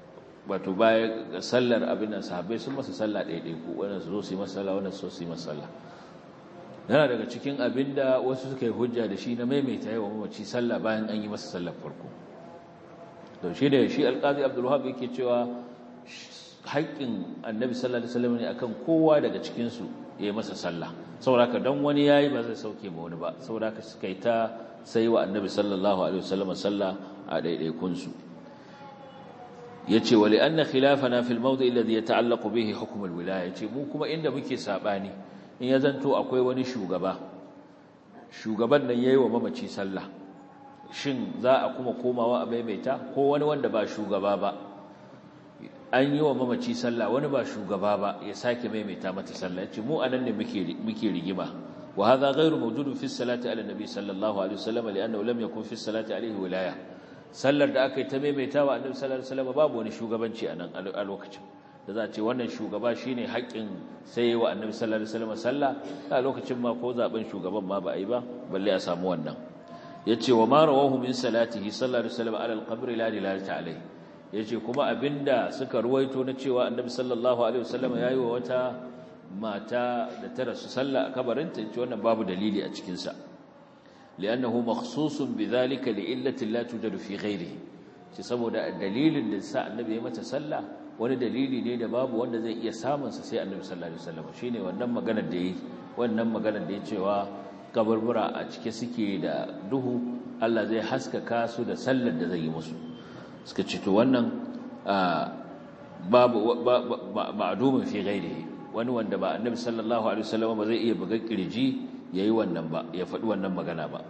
wato baya ga sallar abin nan sahabbai sun masa sallah ɗaiɗai ku wannan su zo su yi masa sallah wannan su zo su yi masa sallah yana daga cikin abin da wasu suka yi hujja da shi na maimaita yawan mamaci sallah bayan an yi masa sallar farko to shi da shi alƙazi abdulwahab yake cewa haƙƙin annabi sallallahu alaihi wasallam ne akan kowa daga cikin su ya yi masa sallah saboda haka dan wani yayi ba zai sauke ma wani ba saboda haka suka yi ta sai wa annabi sallallahu alaihi wasallam sallah a ɗaiɗaikun su yace wali anna khilafana fil mawdi' alladhi yata'allaqu bihi hukm alwilaya yace mu kuma inda muke sabani in ya zanto akwai wani shugaba shugaban nan yayi wa mamaci sallah shin za a kuma komawa a maimaita ko wani wanda ba shugaba ba an yi wa mamaci sallah wani ba shugaba ba ya sake maimaita mata sallah yace mu anan ne muke muke rigima wa hadha ghayru mawjudun fi salati ala nabi sallallahu alaihi wasallam li'annahu lam yakun fi salati alaihi wilaya sallar da aka yi ta maimaita wa annabi sallallahu alaihi wasallam babu wani shugabanci a nan a lokacin da za a ce wannan shugaba shine haƙƙin sai wa annabi sallallahu alaihi wasallam sallah a lokacin ma ko zaben shugaban ma ba a yi ba balle a samu wannan yace wa ma rawahu min salatihi sallallahu alaihi wasallam ala al-qabr la dilalata alaihi yace kuma abinda suka ruwaito na cewa annabi sallallahu alaihi wasallam yayi wa wata mata da ta rasu sallah a kabarinta yace wannan babu dalili a cikin sa لأنه مخصوص بذلك لإلة لا توجد في غيره shi saboda dalilin da sa annabi ya mata sallah wani dalili ne da babu wanda zai iya samun sa sai annabi sallallahu alaihi wasallam shine wannan maganar da yi wannan maganar da ya cewa kaburbura a cike suke da duhu Allah zai haskaka su da sallar da zai yi musu suka ce to wannan babu ma'dumin fi ghairihi wani wanda ba annabi sallallahu alaihi wasallam ba zai iya buga kirji yayi wannan ba ya faɗi wannan magana ba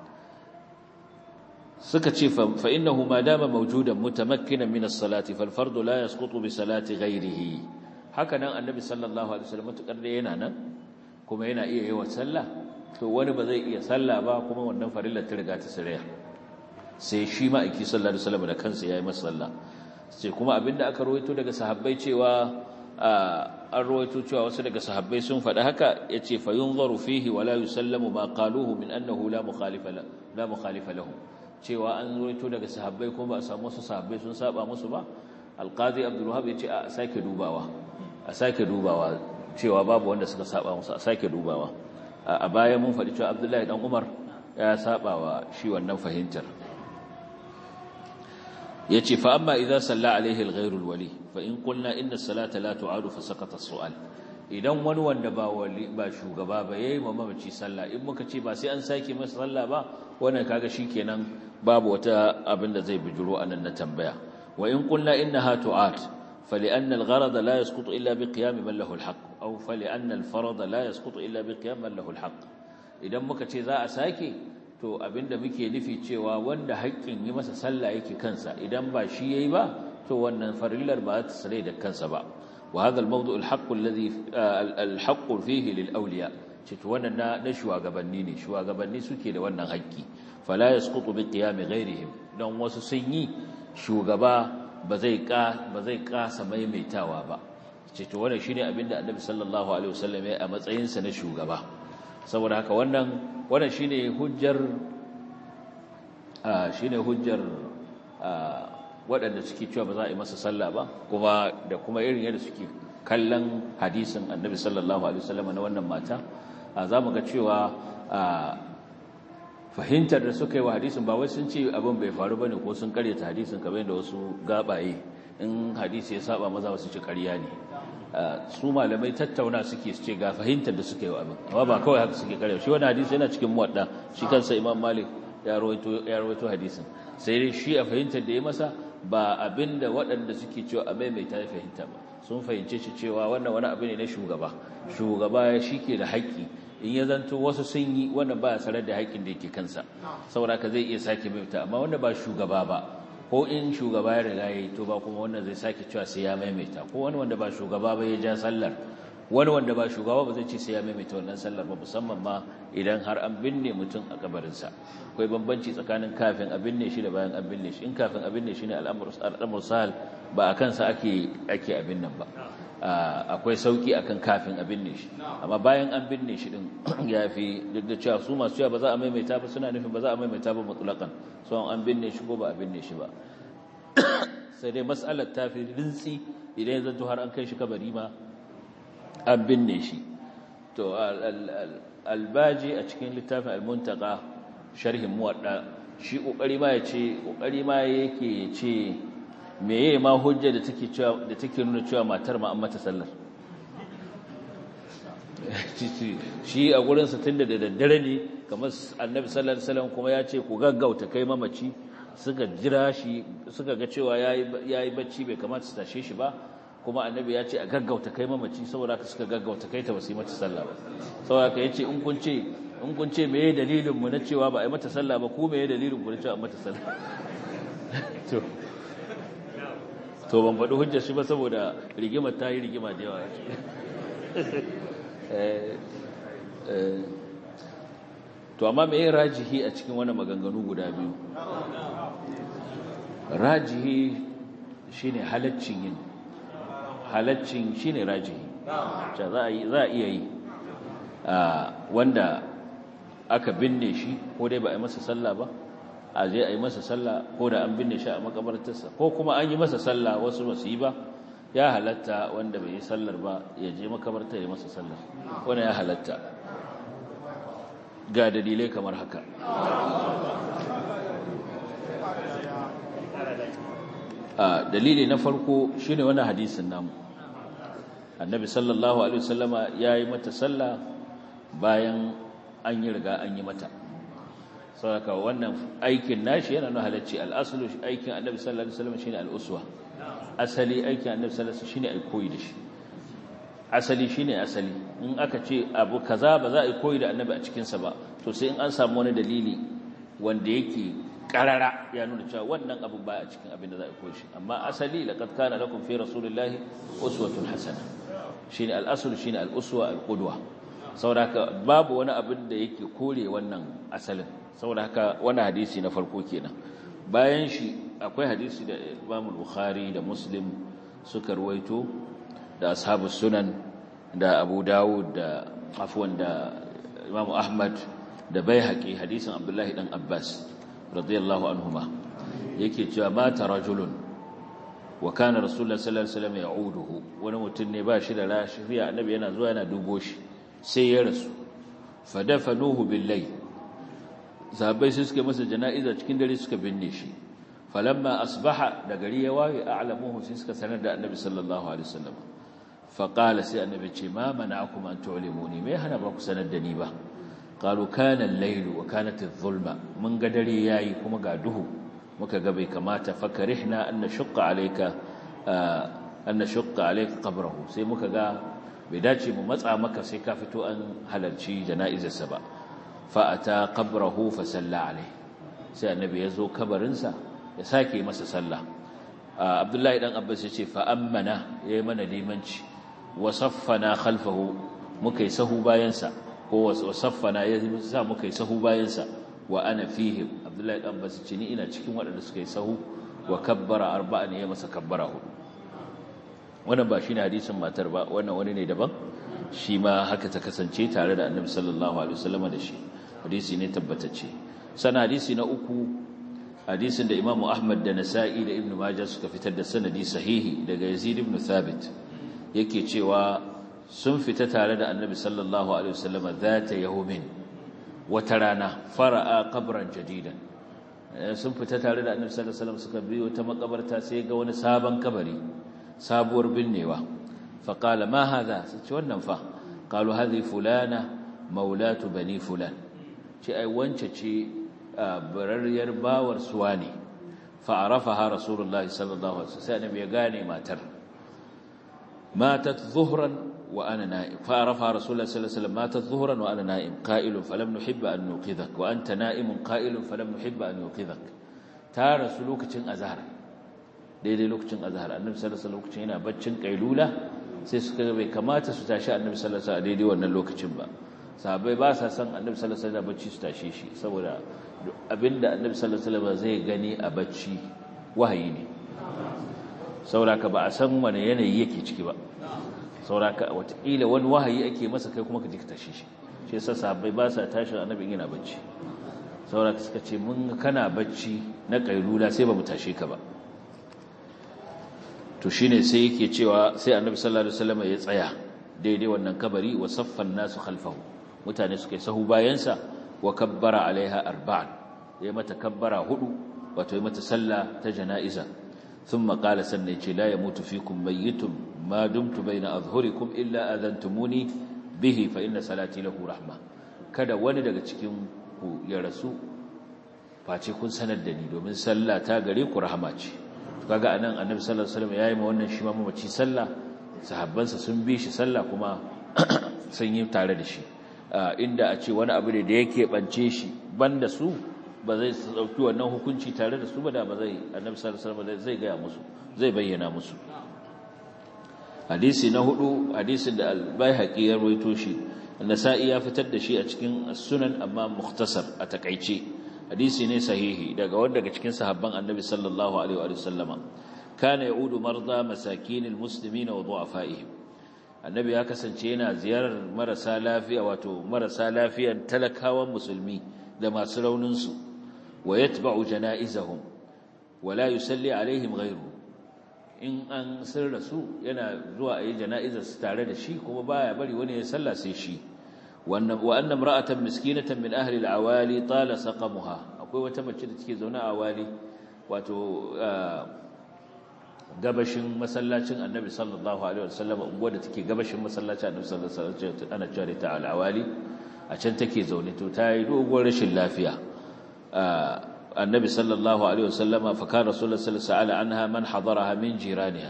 suka ce fa innahu ma dama mawjudan mutamakkinan min as-salati fal fardu la yasqutu bi salati ghayrihi haka nan annabi sallallahu alaihi wasallam tukar da yana nan kuma yana iya yi wa sallah to wani ba zai iya sallah ba kuma wannan farilla ta riga ta sirriya sai shi ma aiki sallallahu alaihi wasallam da kansa yayi masa sallah sai kuma abinda aka rawaito daga sahabbai cewa an rawaito cewa wasu daga sahabbai sun faɗi haka yace fa yunzaru fihi wala yusallamu ma qaluhu min annahu la mukhalifa la mukhalifa lahu cewa an rawaito daga sahabbai kuma ba a samu wasu sahabbai sun saba musu ba alqazi abdul wahab yace a sake dubawa a sake dubawa cewa babu wanda suka saba musu a sake dubawa a baya mun faɗi cewa abdullahi dan umar ya saba wa shi wannan fahimtar yace fa amma idza salla alaihi al-ghayru al-wali fa in qulna inna as-salata la tu'adu fa saqata as-su'al idan wani wanda ba wali ba shugaba ba yayi ma mamaci sallah in muka ce ba sai an sake masa sallah ba wannan kaga shikenan babu wata abin da zai bijiro anan na tambaya wa in qulna innaha tu'at فلأن الغرض لا يسقط إلا بقيام من له الحق أو فلأن الفرض لا يسقط إلا بقيام من له الحق idan muka ce za a sake to abinda muke nufi cewa wanda haƙƙin yi masa sallah yake kansa idan ba shi yayi ba to wannan farillar ba ta sare da kansa ba wa hadha al-mawdu' al-haqq alladhi al-haqq fihi lil awliya ce to wannan na na shugabanni ne shugabanni suke da wannan haƙƙi fala yasqutu bi qiyam ghayrihim dan wasu sun yi shugaba ba zai ka ba zai kasa maimaitawa ba ce to wannan shine abinda annabi sallallahu alaihi wasallam ya a matsayin sa na shugaba saboda haka wannan wannan shine hujjar shine hujjar waɗanda suke cewa ba za a yi masa sallah ba kuma da kuma irin yadda suke kallon hadisin annabi sallallahu alaihi wasallam na wannan mata za mu ga cewa fahimtar da suka yi wa hadisin ba wai sun ce abin bai faru bane ko sun karyata hadisin kamar yadda wasu gabaye in hadisi ya saba maza wasu ce ƙarya ne su malamai tattauna suke su ce ga fahimtar da suka yi wa abin amma ba kawai haka suke karya shi wani hadisi yana cikin muwadda shi kansa imam malik ya rawaito hadisin sai dai shi a fahimtar da ya masa ba abin da waɗanda suke cewa a maimaita ya fahimta ba sun fahimce shi cewa wannan wani abu ne na shugaba shugaba shi ke da haƙƙi in ya zanto wasu sun yi wannan ba sanar da haƙƙin da yake kansa saboda ka zai iya sake maimaita amma wanda ba shugaba ba ko in shugaba ya riga ya yi to ba kuma wannan zai sake cewa sai ya maimaita ko wani wanda ba shugaba ba ya ja sallar wani wanda ba shugaba ba zai ce sai ya maimaita wannan sallar ba musamman ma idan har an binne mutum a kabarinsa akwai bambanci tsakanin kafin a binne shi da bayan an binne shi in kafin a binne shi ne al'amur sahal ba a kansa ake ake abin nan ba akwai sauki akan kafin a binne shi amma bayan an binne shi din ya fi duk da cewa su masu cewa ba za a maimaita ba suna nufin ba za a maimaita ba mutlaqan so an binne shi ko ba a binne shi ba sai dai mas'alar ta fi rintsi idan ya zanto har an kai shi kabari ma an binne shi to albaji a cikin littafin almuntaka sharhin muwadda shi kokari ma ya ce kokari ma yake ce meye ma hujja da take cewa da take nuna cewa matar ma an mata sallar shi a gurin sa tunda da daddare ne kamar annabi sallallahu alaihi wasallam kuma ya ce ku gaggauta kai mamaci suka jira shi suka ga cewa yayi yayi bacci bai kamata su tashe shi ba kuma annabi ya ce a gaggauta kai mamaci saboda haka suka gaggauta kai ta basu yi mata sallah ba saboda haka yace in kun ce in kun ce meye dalilin mu na cewa ba a yi mata sallah ba ku meye dalilin ku na cewa a mata sallah to to ban faɗi hujjar shi ba saboda rigimar ta yi rigima da yawa to amma me yin rajihi a cikin wani maganganu guda biyu rajihi shine halaccin yin halaccin shine rajihi za a iya yi wanda aka binne shi ko dai ba a yi masa sallah ba a je a yi masa sallah ko da an binne shi a makabartarsa ko kuma an yi masa sallah wasu ba su yi ba ya halatta wanda bai yi sallar ba ya je makabartar ya masa sallar wanda ya halatta ga dalilai kamar haka dalili na farko shine wannan hadisin namu annabi sallallahu alaihi wasallama yayi mata sallah bayan an yi riga an yi mata saboda wannan aikin nashi yana nuna halacci al'asulu aikin annabi sallallahu alaihi wasallam shine al'uswa asali aikin annabi sallallahu alaihi wasallam shine ai koyi da shi asali shine asali in aka ce abu kaza ba za a yi koyi da annabi a cikin sa ba to sai in an samu wani dalili wanda yake karara ya nuna cewa wannan abu ba a cikin abin da za a koyi shi amma asali laqad kana lakum fi rasulillahi uswatun hasana shine al-asl shine al-uswa al-qudwa saboda babu wani abin da yake kore wannan asalin saboda haka wani hadisi na farko kenan bayan shi akwai hadisi da Imam Bukhari da Muslim suka ruwaito da ashabus sunan da Abu Dawud da afwan da Imam Ahmad da Baihaqi hadisin Abdullahi dan Abbas radiyallahu anhuma yake cewa mata rajulun wa kana rasulullahi sallallahu alaihi wasallam ya'uduhu wani mutum ne ba shi da lafiya annabi yana zuwa yana dubo shi sai ya rasu fadafanuhu billahi sahabbai sai suka masa jana'iza cikin dare suka binne shi falamma asbaha da gari ya waye a'lamuhu sai suka sanar da annabi sallallahu alaihi wasallam fa qala sai annabi ce ma mana'akum an tu'limuni me hana ba ku sanar da ni ba qalu kana al-layl wa kanat adh-dhulma mun ga dare yayi kuma ga duhu muka ga bai kamata fakarihna an nashqa alayka an nashqa alayka qabrahu sai muka ga bai dace mu matsa maka sai ka fito an halarci jana'izarsa ba fa'ata qabrahu fa salla alai sai annabi ya zo kabarinsa ya sake masa sallah abdullahi dan abbas ya ce fa ammana yayi mana limanci wa saffana khalfahu muka yi sahu bayansa ko wa saffana ya sa muka yi sahu bayansa wa ana fihim abdullahi dan abbas ce ni ina cikin waɗanda suka yi sahu wa kabbara arba'an ya masa kabbara hudu wannan ba shine hadisin matar ba wannan wani ne daban shi ma haka ta kasance tare da annabi sallallahu alaihi wasallam da shi hadisi ne tabbatacce sana hadisi na uku hadisin da imamu ahmad da nasa'i da ibnu majah suka fitar da sanadi sahihi daga yazid ibn thabit yake cewa sun fita tare da annabi sallallahu alaihi wasallam zata yawmin wata rana fara'a qabran jadidan sun fita tare da annabi sallallahu alaihi wasallam suka biyo ta makabarta sai ga wani sabon kabari sabuwar binnewa faƙala ma haza su ce wannan fa ƙalu hazi fulana maulatu bani fulan ce ai wance ce bararriyar bawar suwa ne fa'arafa ha rasulullahi sallallahu alaihi sai annabi ya gane matar matat zuhran wa ana na'im fa'arafa ha rasulullahi sallallahu alaihi matat zuhran wa ana na'im qa'ilun falam nuhibba an nuqidhak wa anta na'imun qa'ilun falam nuhibba an nuqidhak ta rasu lokacin azhar daidai lokacin azhar annabi sallallahu alaihi lokacin yana baccin kailula sai suka ga bai kamata su tashi annabi sallallahu alaihi daidai wannan lokacin ba sahabbai ba sa san annabi sallallahu alaihi bacci su tashe shi saboda abinda annabi sallallahu alaihi zai gani a bacci wahayi ne sauraka ba a san wani yanayi yake ciki ba sauraka watakila wani wahayi ake masa kai kuma ka ji ka tashe shi shi yasa sahabbai ba sa tashi annabi yana bacci sauraka suka ce mun kana bacci na kailula sai ba mu tashe ka ba to shine sai yake cewa sai annabi sallallahu alaihi wasallam ya tsaya daidai wannan kabari wa saffan nasu khalfahu mutane suka yi sahu bayansa wa kabbara alaiha arba'an ya mata kabbara hudu wato ya mata sallah ta jana'iza thumma qala sanna yace la yamutu fikum mayyitun ma dumtu baina azhurikum illa adantumuni bihi fa inna salati lahu rahma kada wani daga cikin ku ya rasu face kun sanar da ni domin sallah ta gare ku rahama ce kaga anan annabi sallallahu alaihi wasallam yayi ma wannan shi ma mamaci sallah sahabbansa sun bi shi sallah kuma sun yi tare da shi inda a ce wani abu ne da yake bance shi banda su ba zai dauki wannan hukunci tare da su ba da ba zai annabi sallallahu alaihi wasallam zai ga musu zai bayyana musu hadisi na hudu hadisin da al-baihaqi ya rawaito shi an-nasa'i ya fitar da shi a cikin sunan amma mukhtasar a takaice hadisi ne sahihi daga wanda daga cikin sahabban annabi sallallahu alaihi wa sallama kana yaudu marda masakinil muslimina wa du'afaihim annabi ya kasance yana ziyarar marasa lafiya wato marasa lafiyan talakawan musulmi da masu raunin su wa yatba'u janaizahum wa la yusalli alaihim ghayruhu in an sirra su yana zuwa ayi jana'izar su tare da shi kuma baya bari wani ya salla sai shi wa anna imra'atan miskinatan min ahli al-awali tala saqamuha akwai wata mace da take zaune a awali wato gabashin masallacin annabi sallallahu alaihi wasallam unguwar da take gabashin masallacin annabi sallallahu alaihi wasallam ana cewa ta al-awali a can take zaune to ta yi doguwar rashin lafiya annabi sallallahu alaihi wasallam fa kana rasulullahi sallallahu alaihi wasallam anha man hadaraha min jiraniha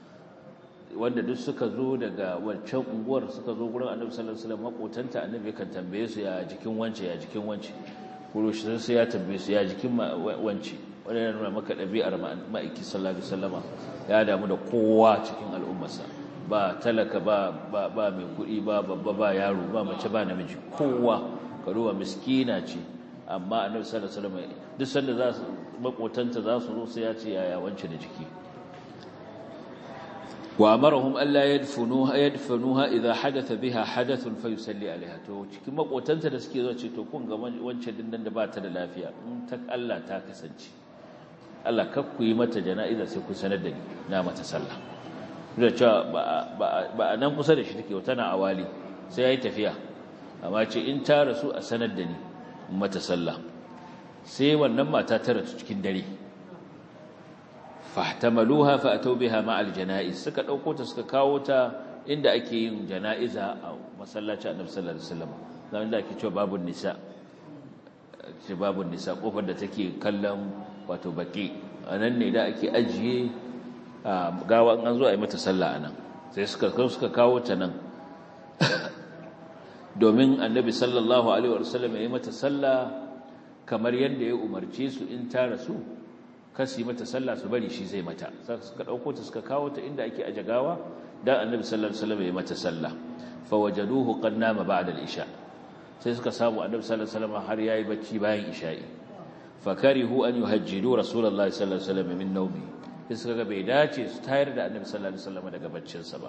wanda duk suka zo daga wancan unguwar suka zo gurin annabi sallallahu alaihi wasallam makotanta annabi kan tambaye su ya jikin wance ya jikin wance kuro shi sai ya tambaye su ya jikin wance wanda yana nuna maka ɗabi'ar ma'aiki sallallahu alaihi wasallama ya damu da kowa cikin al'ummarsa ba talaka ba ba mai kuɗi ba babba ba yaro ba mace ba namiji kowa karuwa miskina ce amma annabi sallallahu alaihi wasallam duk sanda za su makotanta za su zo sai ya ce yaya wance da jiki wa amarahum alla yadfunuha yadfunuha idha hadatha biha hadathun fayusalli alaiha to cikin makotanta da suke zo ce to kun ga wance din nan da ba ta da lafiya in ta Allah ta kasance Allah kakku yi mata jana'iza sai ku sanar da ni na mata sallah da cewa ba a nan kusa da shi take tana awali sai yayi tafiya amma ce in ta rasu a sanar da ni mata sallah sai wannan mata ta rasu cikin dare fahtamaluha fa atau biha ma'al janaiz suka dauko ta suka kawo ta inda ake yin janaiza a masallacin Annabi sallallahu alaihi wasallam zaman da ake cewa babun nisa ce babun nisa kofar da take kallon wato baki anan ne da ake ajiye gawa an zo a yi mata sallah anan sai suka suka kawo ta nan domin Annabi sallallahu alaihi wasallam ya yi mata sallah kamar yadda ya umarce su in ta rasu kasi mata sallah su bari shi zai mata suka dauko ta suka kawo ta inda ake ajagawa dan annabi sallallahu alaihi wasallam ya mata sallah fa wajaduhu qad nama ba'da al-isha sai suka samu annabi sallallahu alaihi wasallam har yayi bacci bayan isha'i fa karihu an yuhajjidu rasulullahi sallallahu alaihi wasallam min nawmi sai suka ga bai dace su tayar da annabi sallallahu alaihi wasallam daga baccin sa ba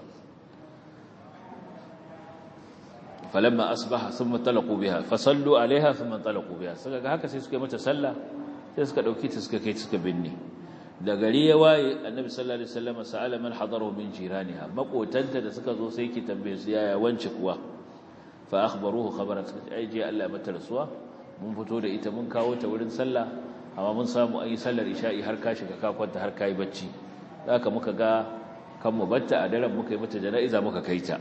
falamma asbaha thumma talaqu biha fa sallu alaiha thumma talaqu biha suka ga haka sai suka yi mata sallah sai suka dauki ta suka kai suka binne da gari ya waye annabi sallallahu alaihi wasallam sa'ala man hadaru min jiraniha makotanta da suka zo sai ki tambaye su yaya wance kuwa fa akhbaruhu khabaran ai je Allah mata rasuwa mun fito da ita mun kawo ta wurin sallah amma mun samu an yi sallar isha'i har ka shiga ka kwanta har kai bacci haka muka ga kan mu batta a daren muka yi mata jana'iza muka kai ta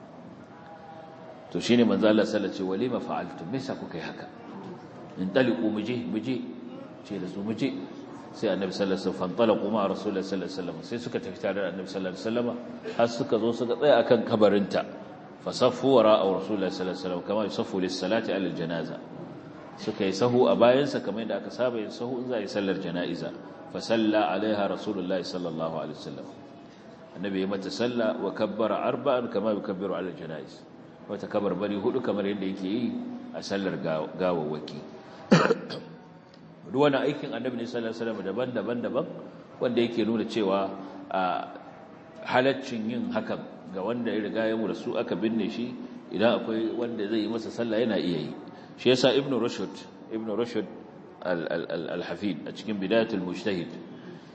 to shine manzo Allah sallallahu alaihi wasallam walima fa'altum me yasa kuka yi haka in taliqu muje muje ce da su muje sai annabi sallallahu alaihi wasallam fantalaqu ma rasulullahi sallallahu alaihi wasallam sai suka tafi tare da annabi sallallahu alaihi wasallam har suka zo suka tsaya akan kabarinta fasaffu wara'a rasulullahi sallallahu alaihi wasallam kama yusaffu lis-salati ala al-janaza suka yi sahu a bayansa kamar yadda aka saba yin sahu in za a yi sallar jana'iza fa salla alaiha rasulullahi sallallahu alaihi wasallam annabi ya mata salla wa kabbara arba'an kama yukabbiru ala al-janaiz wata kabarbari hudu kamar yadda yake yi a sallar gawawwaki duk wani aikin annabi ne sallallahu alaihi wasallam daban-daban daban wanda yake nuna cewa a halaccin yin hakan ga wanda ya riga ya mura su aka binne shi idan akwai wanda zai yi masa sallah yana iya yi shi yasa ibnu rushd ibnu rushd al-hafid a cikin bidayatul mujtahid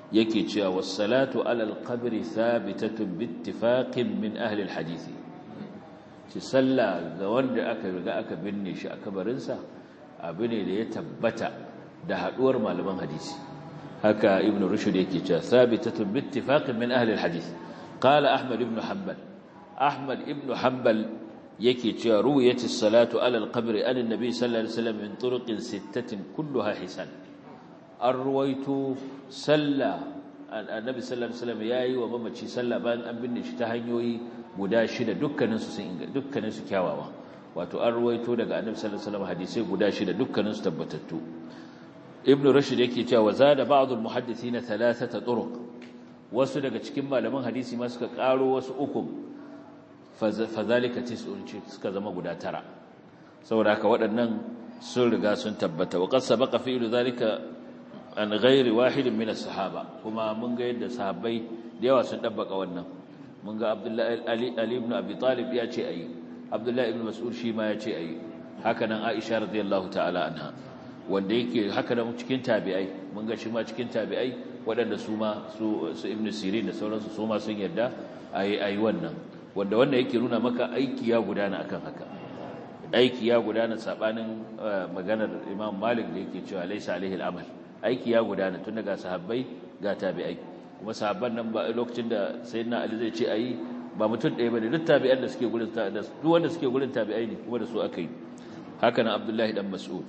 yake cewa was-salatu 'ala al-qabri thabitatun bi ittifaqin min ahli al-hadith ci salla ga wanda aka riga aka binne shi a kabarinsa abu ne da ya tabbata da haduwar malaman hadisi haka ibn rushd yake cewa thabitatun bi ittifaqin min ahli al-hadith qala ahmad ibn hanbal ahmad ibn hanbal yake cewa ruwiyatis salatu ala al-qabr an annabi sallallahu alaihi wasallam min turuqin sittatin kulluha hisan an ruwaito salla annabi sallallahu alaihi wasallam yayi wa mamaci salla bayan an binne shi ta hanyoyi guda shida dukkanin su sun dukkanin su kyawawa wato an ruwaito daga annabi sallallahu alaihi wasallam hadisi guda shida dukkanin su tabbatattu ibn rushd yake cewa wa zada ba'd al-muhaddithin thalathata turuq wasu daga cikin malaman hadisi ma suka karo wasu uku fazalika tis'un suka zama guda tara saboda haka waɗannan sun riga sun tabbata wa qad sabaqa fi'lu zalika an ghairi wahidin min as-sahaba kuma mun ga yadda sahabbai da yawa sun dabbaka wannan mun ga Abdullahi Ali Ali ibn Abi Talib ya ce ayi Abdullahi ibn Mas'ud shi ma ya ce ayi haka nan Aisha radiyallahu ta'ala anha wanda yake haka nan cikin tabi'ai mun ga shi ma cikin tabi'ai waɗanda su ma su Ibn Sirin da sauransu su ma sun yarda ayi ayi wannan wanda wannan yake nuna maka aiki ya gudana akan haka aiki ya gudana sabanin maganar Imam Malik da yake cewa laysa alaihi al-amal aiki ya gudana tun daga sahabbai ga tabi'ai kuma sahabban nan ba lokacin da sayyidina Ali zai ce ayi ba mutum ɗaya bane duk tabi'an da suke gurin da duk wanda suke gurin tabi'ai ne kuma da su aka yi haka nan Abdullahi dan Mas'ud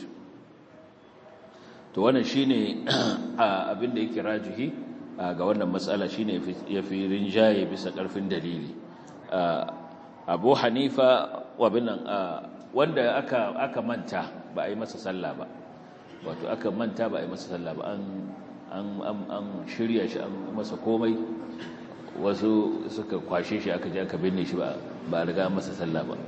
to wannan shine abin da yake rajihi ga wannan matsala shine yafi rinjaye bisa karfin dalili Abu Hanifa wa binan wanda aka aka manta ba a yi masa sallah ba wato aka manta ba a yi masa sallah ba an shirya shi an masa komai wasu suka kwashe shi aka je aka binne shi ba a riga masa sallah ba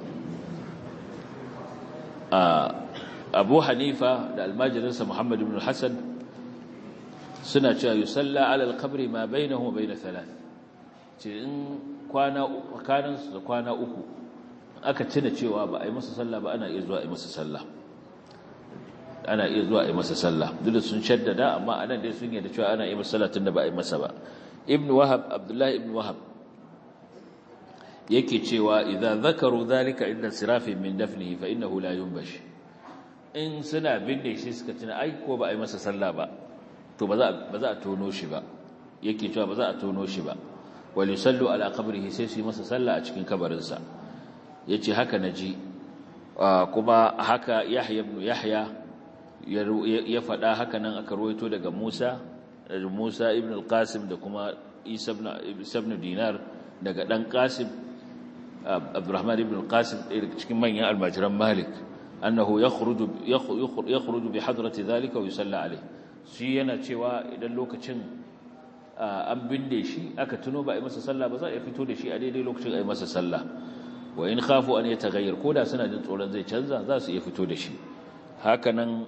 abu hanifa da almajirinsa muhammad ibn hassan suna cewa yi salla alal kabri ma bai na bai na thalath ce in kwana da kwana uku aka cina cewa ba a yi masa sallah ba ana iya zuwa a yi masa sallah ana iya zuwa a yi masa sallah duk da sun shaddada amma anan dai sun yadda cewa ana yi masa sallah tunda ba a yi masa ba ibn wahab abdullahi ibn wahab yake cewa idza zakaru dhalika inda sirafin min dafnihi fa innahu la yunbash in suna binne shi suka tuna ai ko ba a yi masa sallah ba to ba za ba za a tono shi ba yake cewa ba za a tono shi ba wal yusallu ala qabrihi sai su yi masa sallah a cikin kabarinsa yace haka naji kuma haka yahya ibn yahya ya faɗa haka nan aka ruwaito daga Musa Musa ibn al-Qasim da kuma Isa ibn Dinar daga dan Qasim Abdurrahman ibn al-Qasim cikin manyan almajiran Malik annahu yakhruju yakhruju bi hadrati dhalika wa yusalla alayhi shi yana cewa idan lokacin an binde shi aka tuno ba a yi masa sallah ba za a fito da shi a daidai lokacin a yi masa sallah wa in khafu an yataghayyar koda suna jin tsoron zai canza za su iya fito da shi hakanan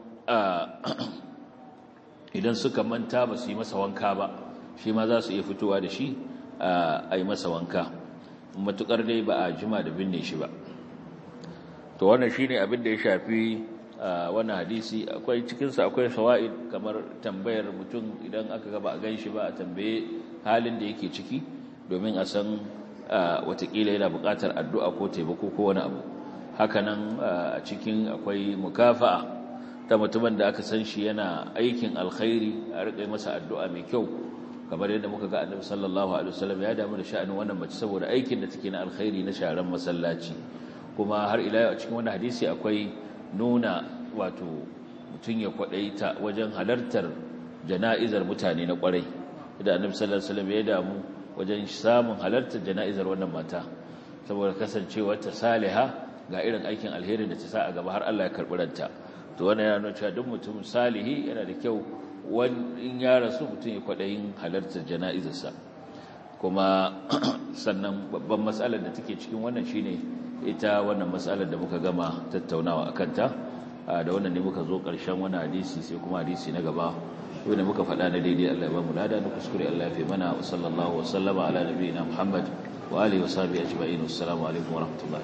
idan suka manta ba su yi masa wanka ba shi ma za su iya fitowa da shi a yi masa wanka matukar dai ba a jima da binne shi ba to wannan shi ne abin da ya shafi wannan hadisi akwai cikinsa akwai shawa'id kamar tambayar mutum idan aka gaba a gan shi ba a tambaye halin da yake ciki domin a san watakila yana buƙatar addu'a ko taimako ko wani abu hakanan a cikin akwai mukafa'a ta mutumin da aka san shi yana aikin alkhairi a riƙa masa addu'a mai kyau kamar yadda muka ga annabi sallallahu alaihi wasallam ya damu da sha'anin wannan mace saboda aikin da take na alkhairi na sharan masallaci kuma har ila yau a cikin wannan hadisi akwai nuna wato mutum ya kwadaita wajen halartar jana'izar mutane na kwarai da annabi sallallahu alaihi wasallam ya damu wajen samun halartar jana'izar wannan mata saboda kasancewar ta saliha ga irin aikin alheri da ta sa a gaba har Allah ya karɓi ranta to wannan yana nuna cewa duk mutum salihi yana da kyau in ya rasu mutum ya kwaɗayin halartar jana'izarsa kuma sannan babban matsalar da take cikin wannan shine ita wannan matsalar da muka gama tattaunawa akan ta da wannan ne muka zo ƙarshen wani hadisi sai kuma hadisi na gaba wanda muka faɗa na daidai Allah ya ba mu lada na kuskure Allah ya fi mana wa sallallahu wa sallama ala nabiyina Muhammad wa alihi wa sahbihi ajma'in assalamu alaikum wa rahmatullahi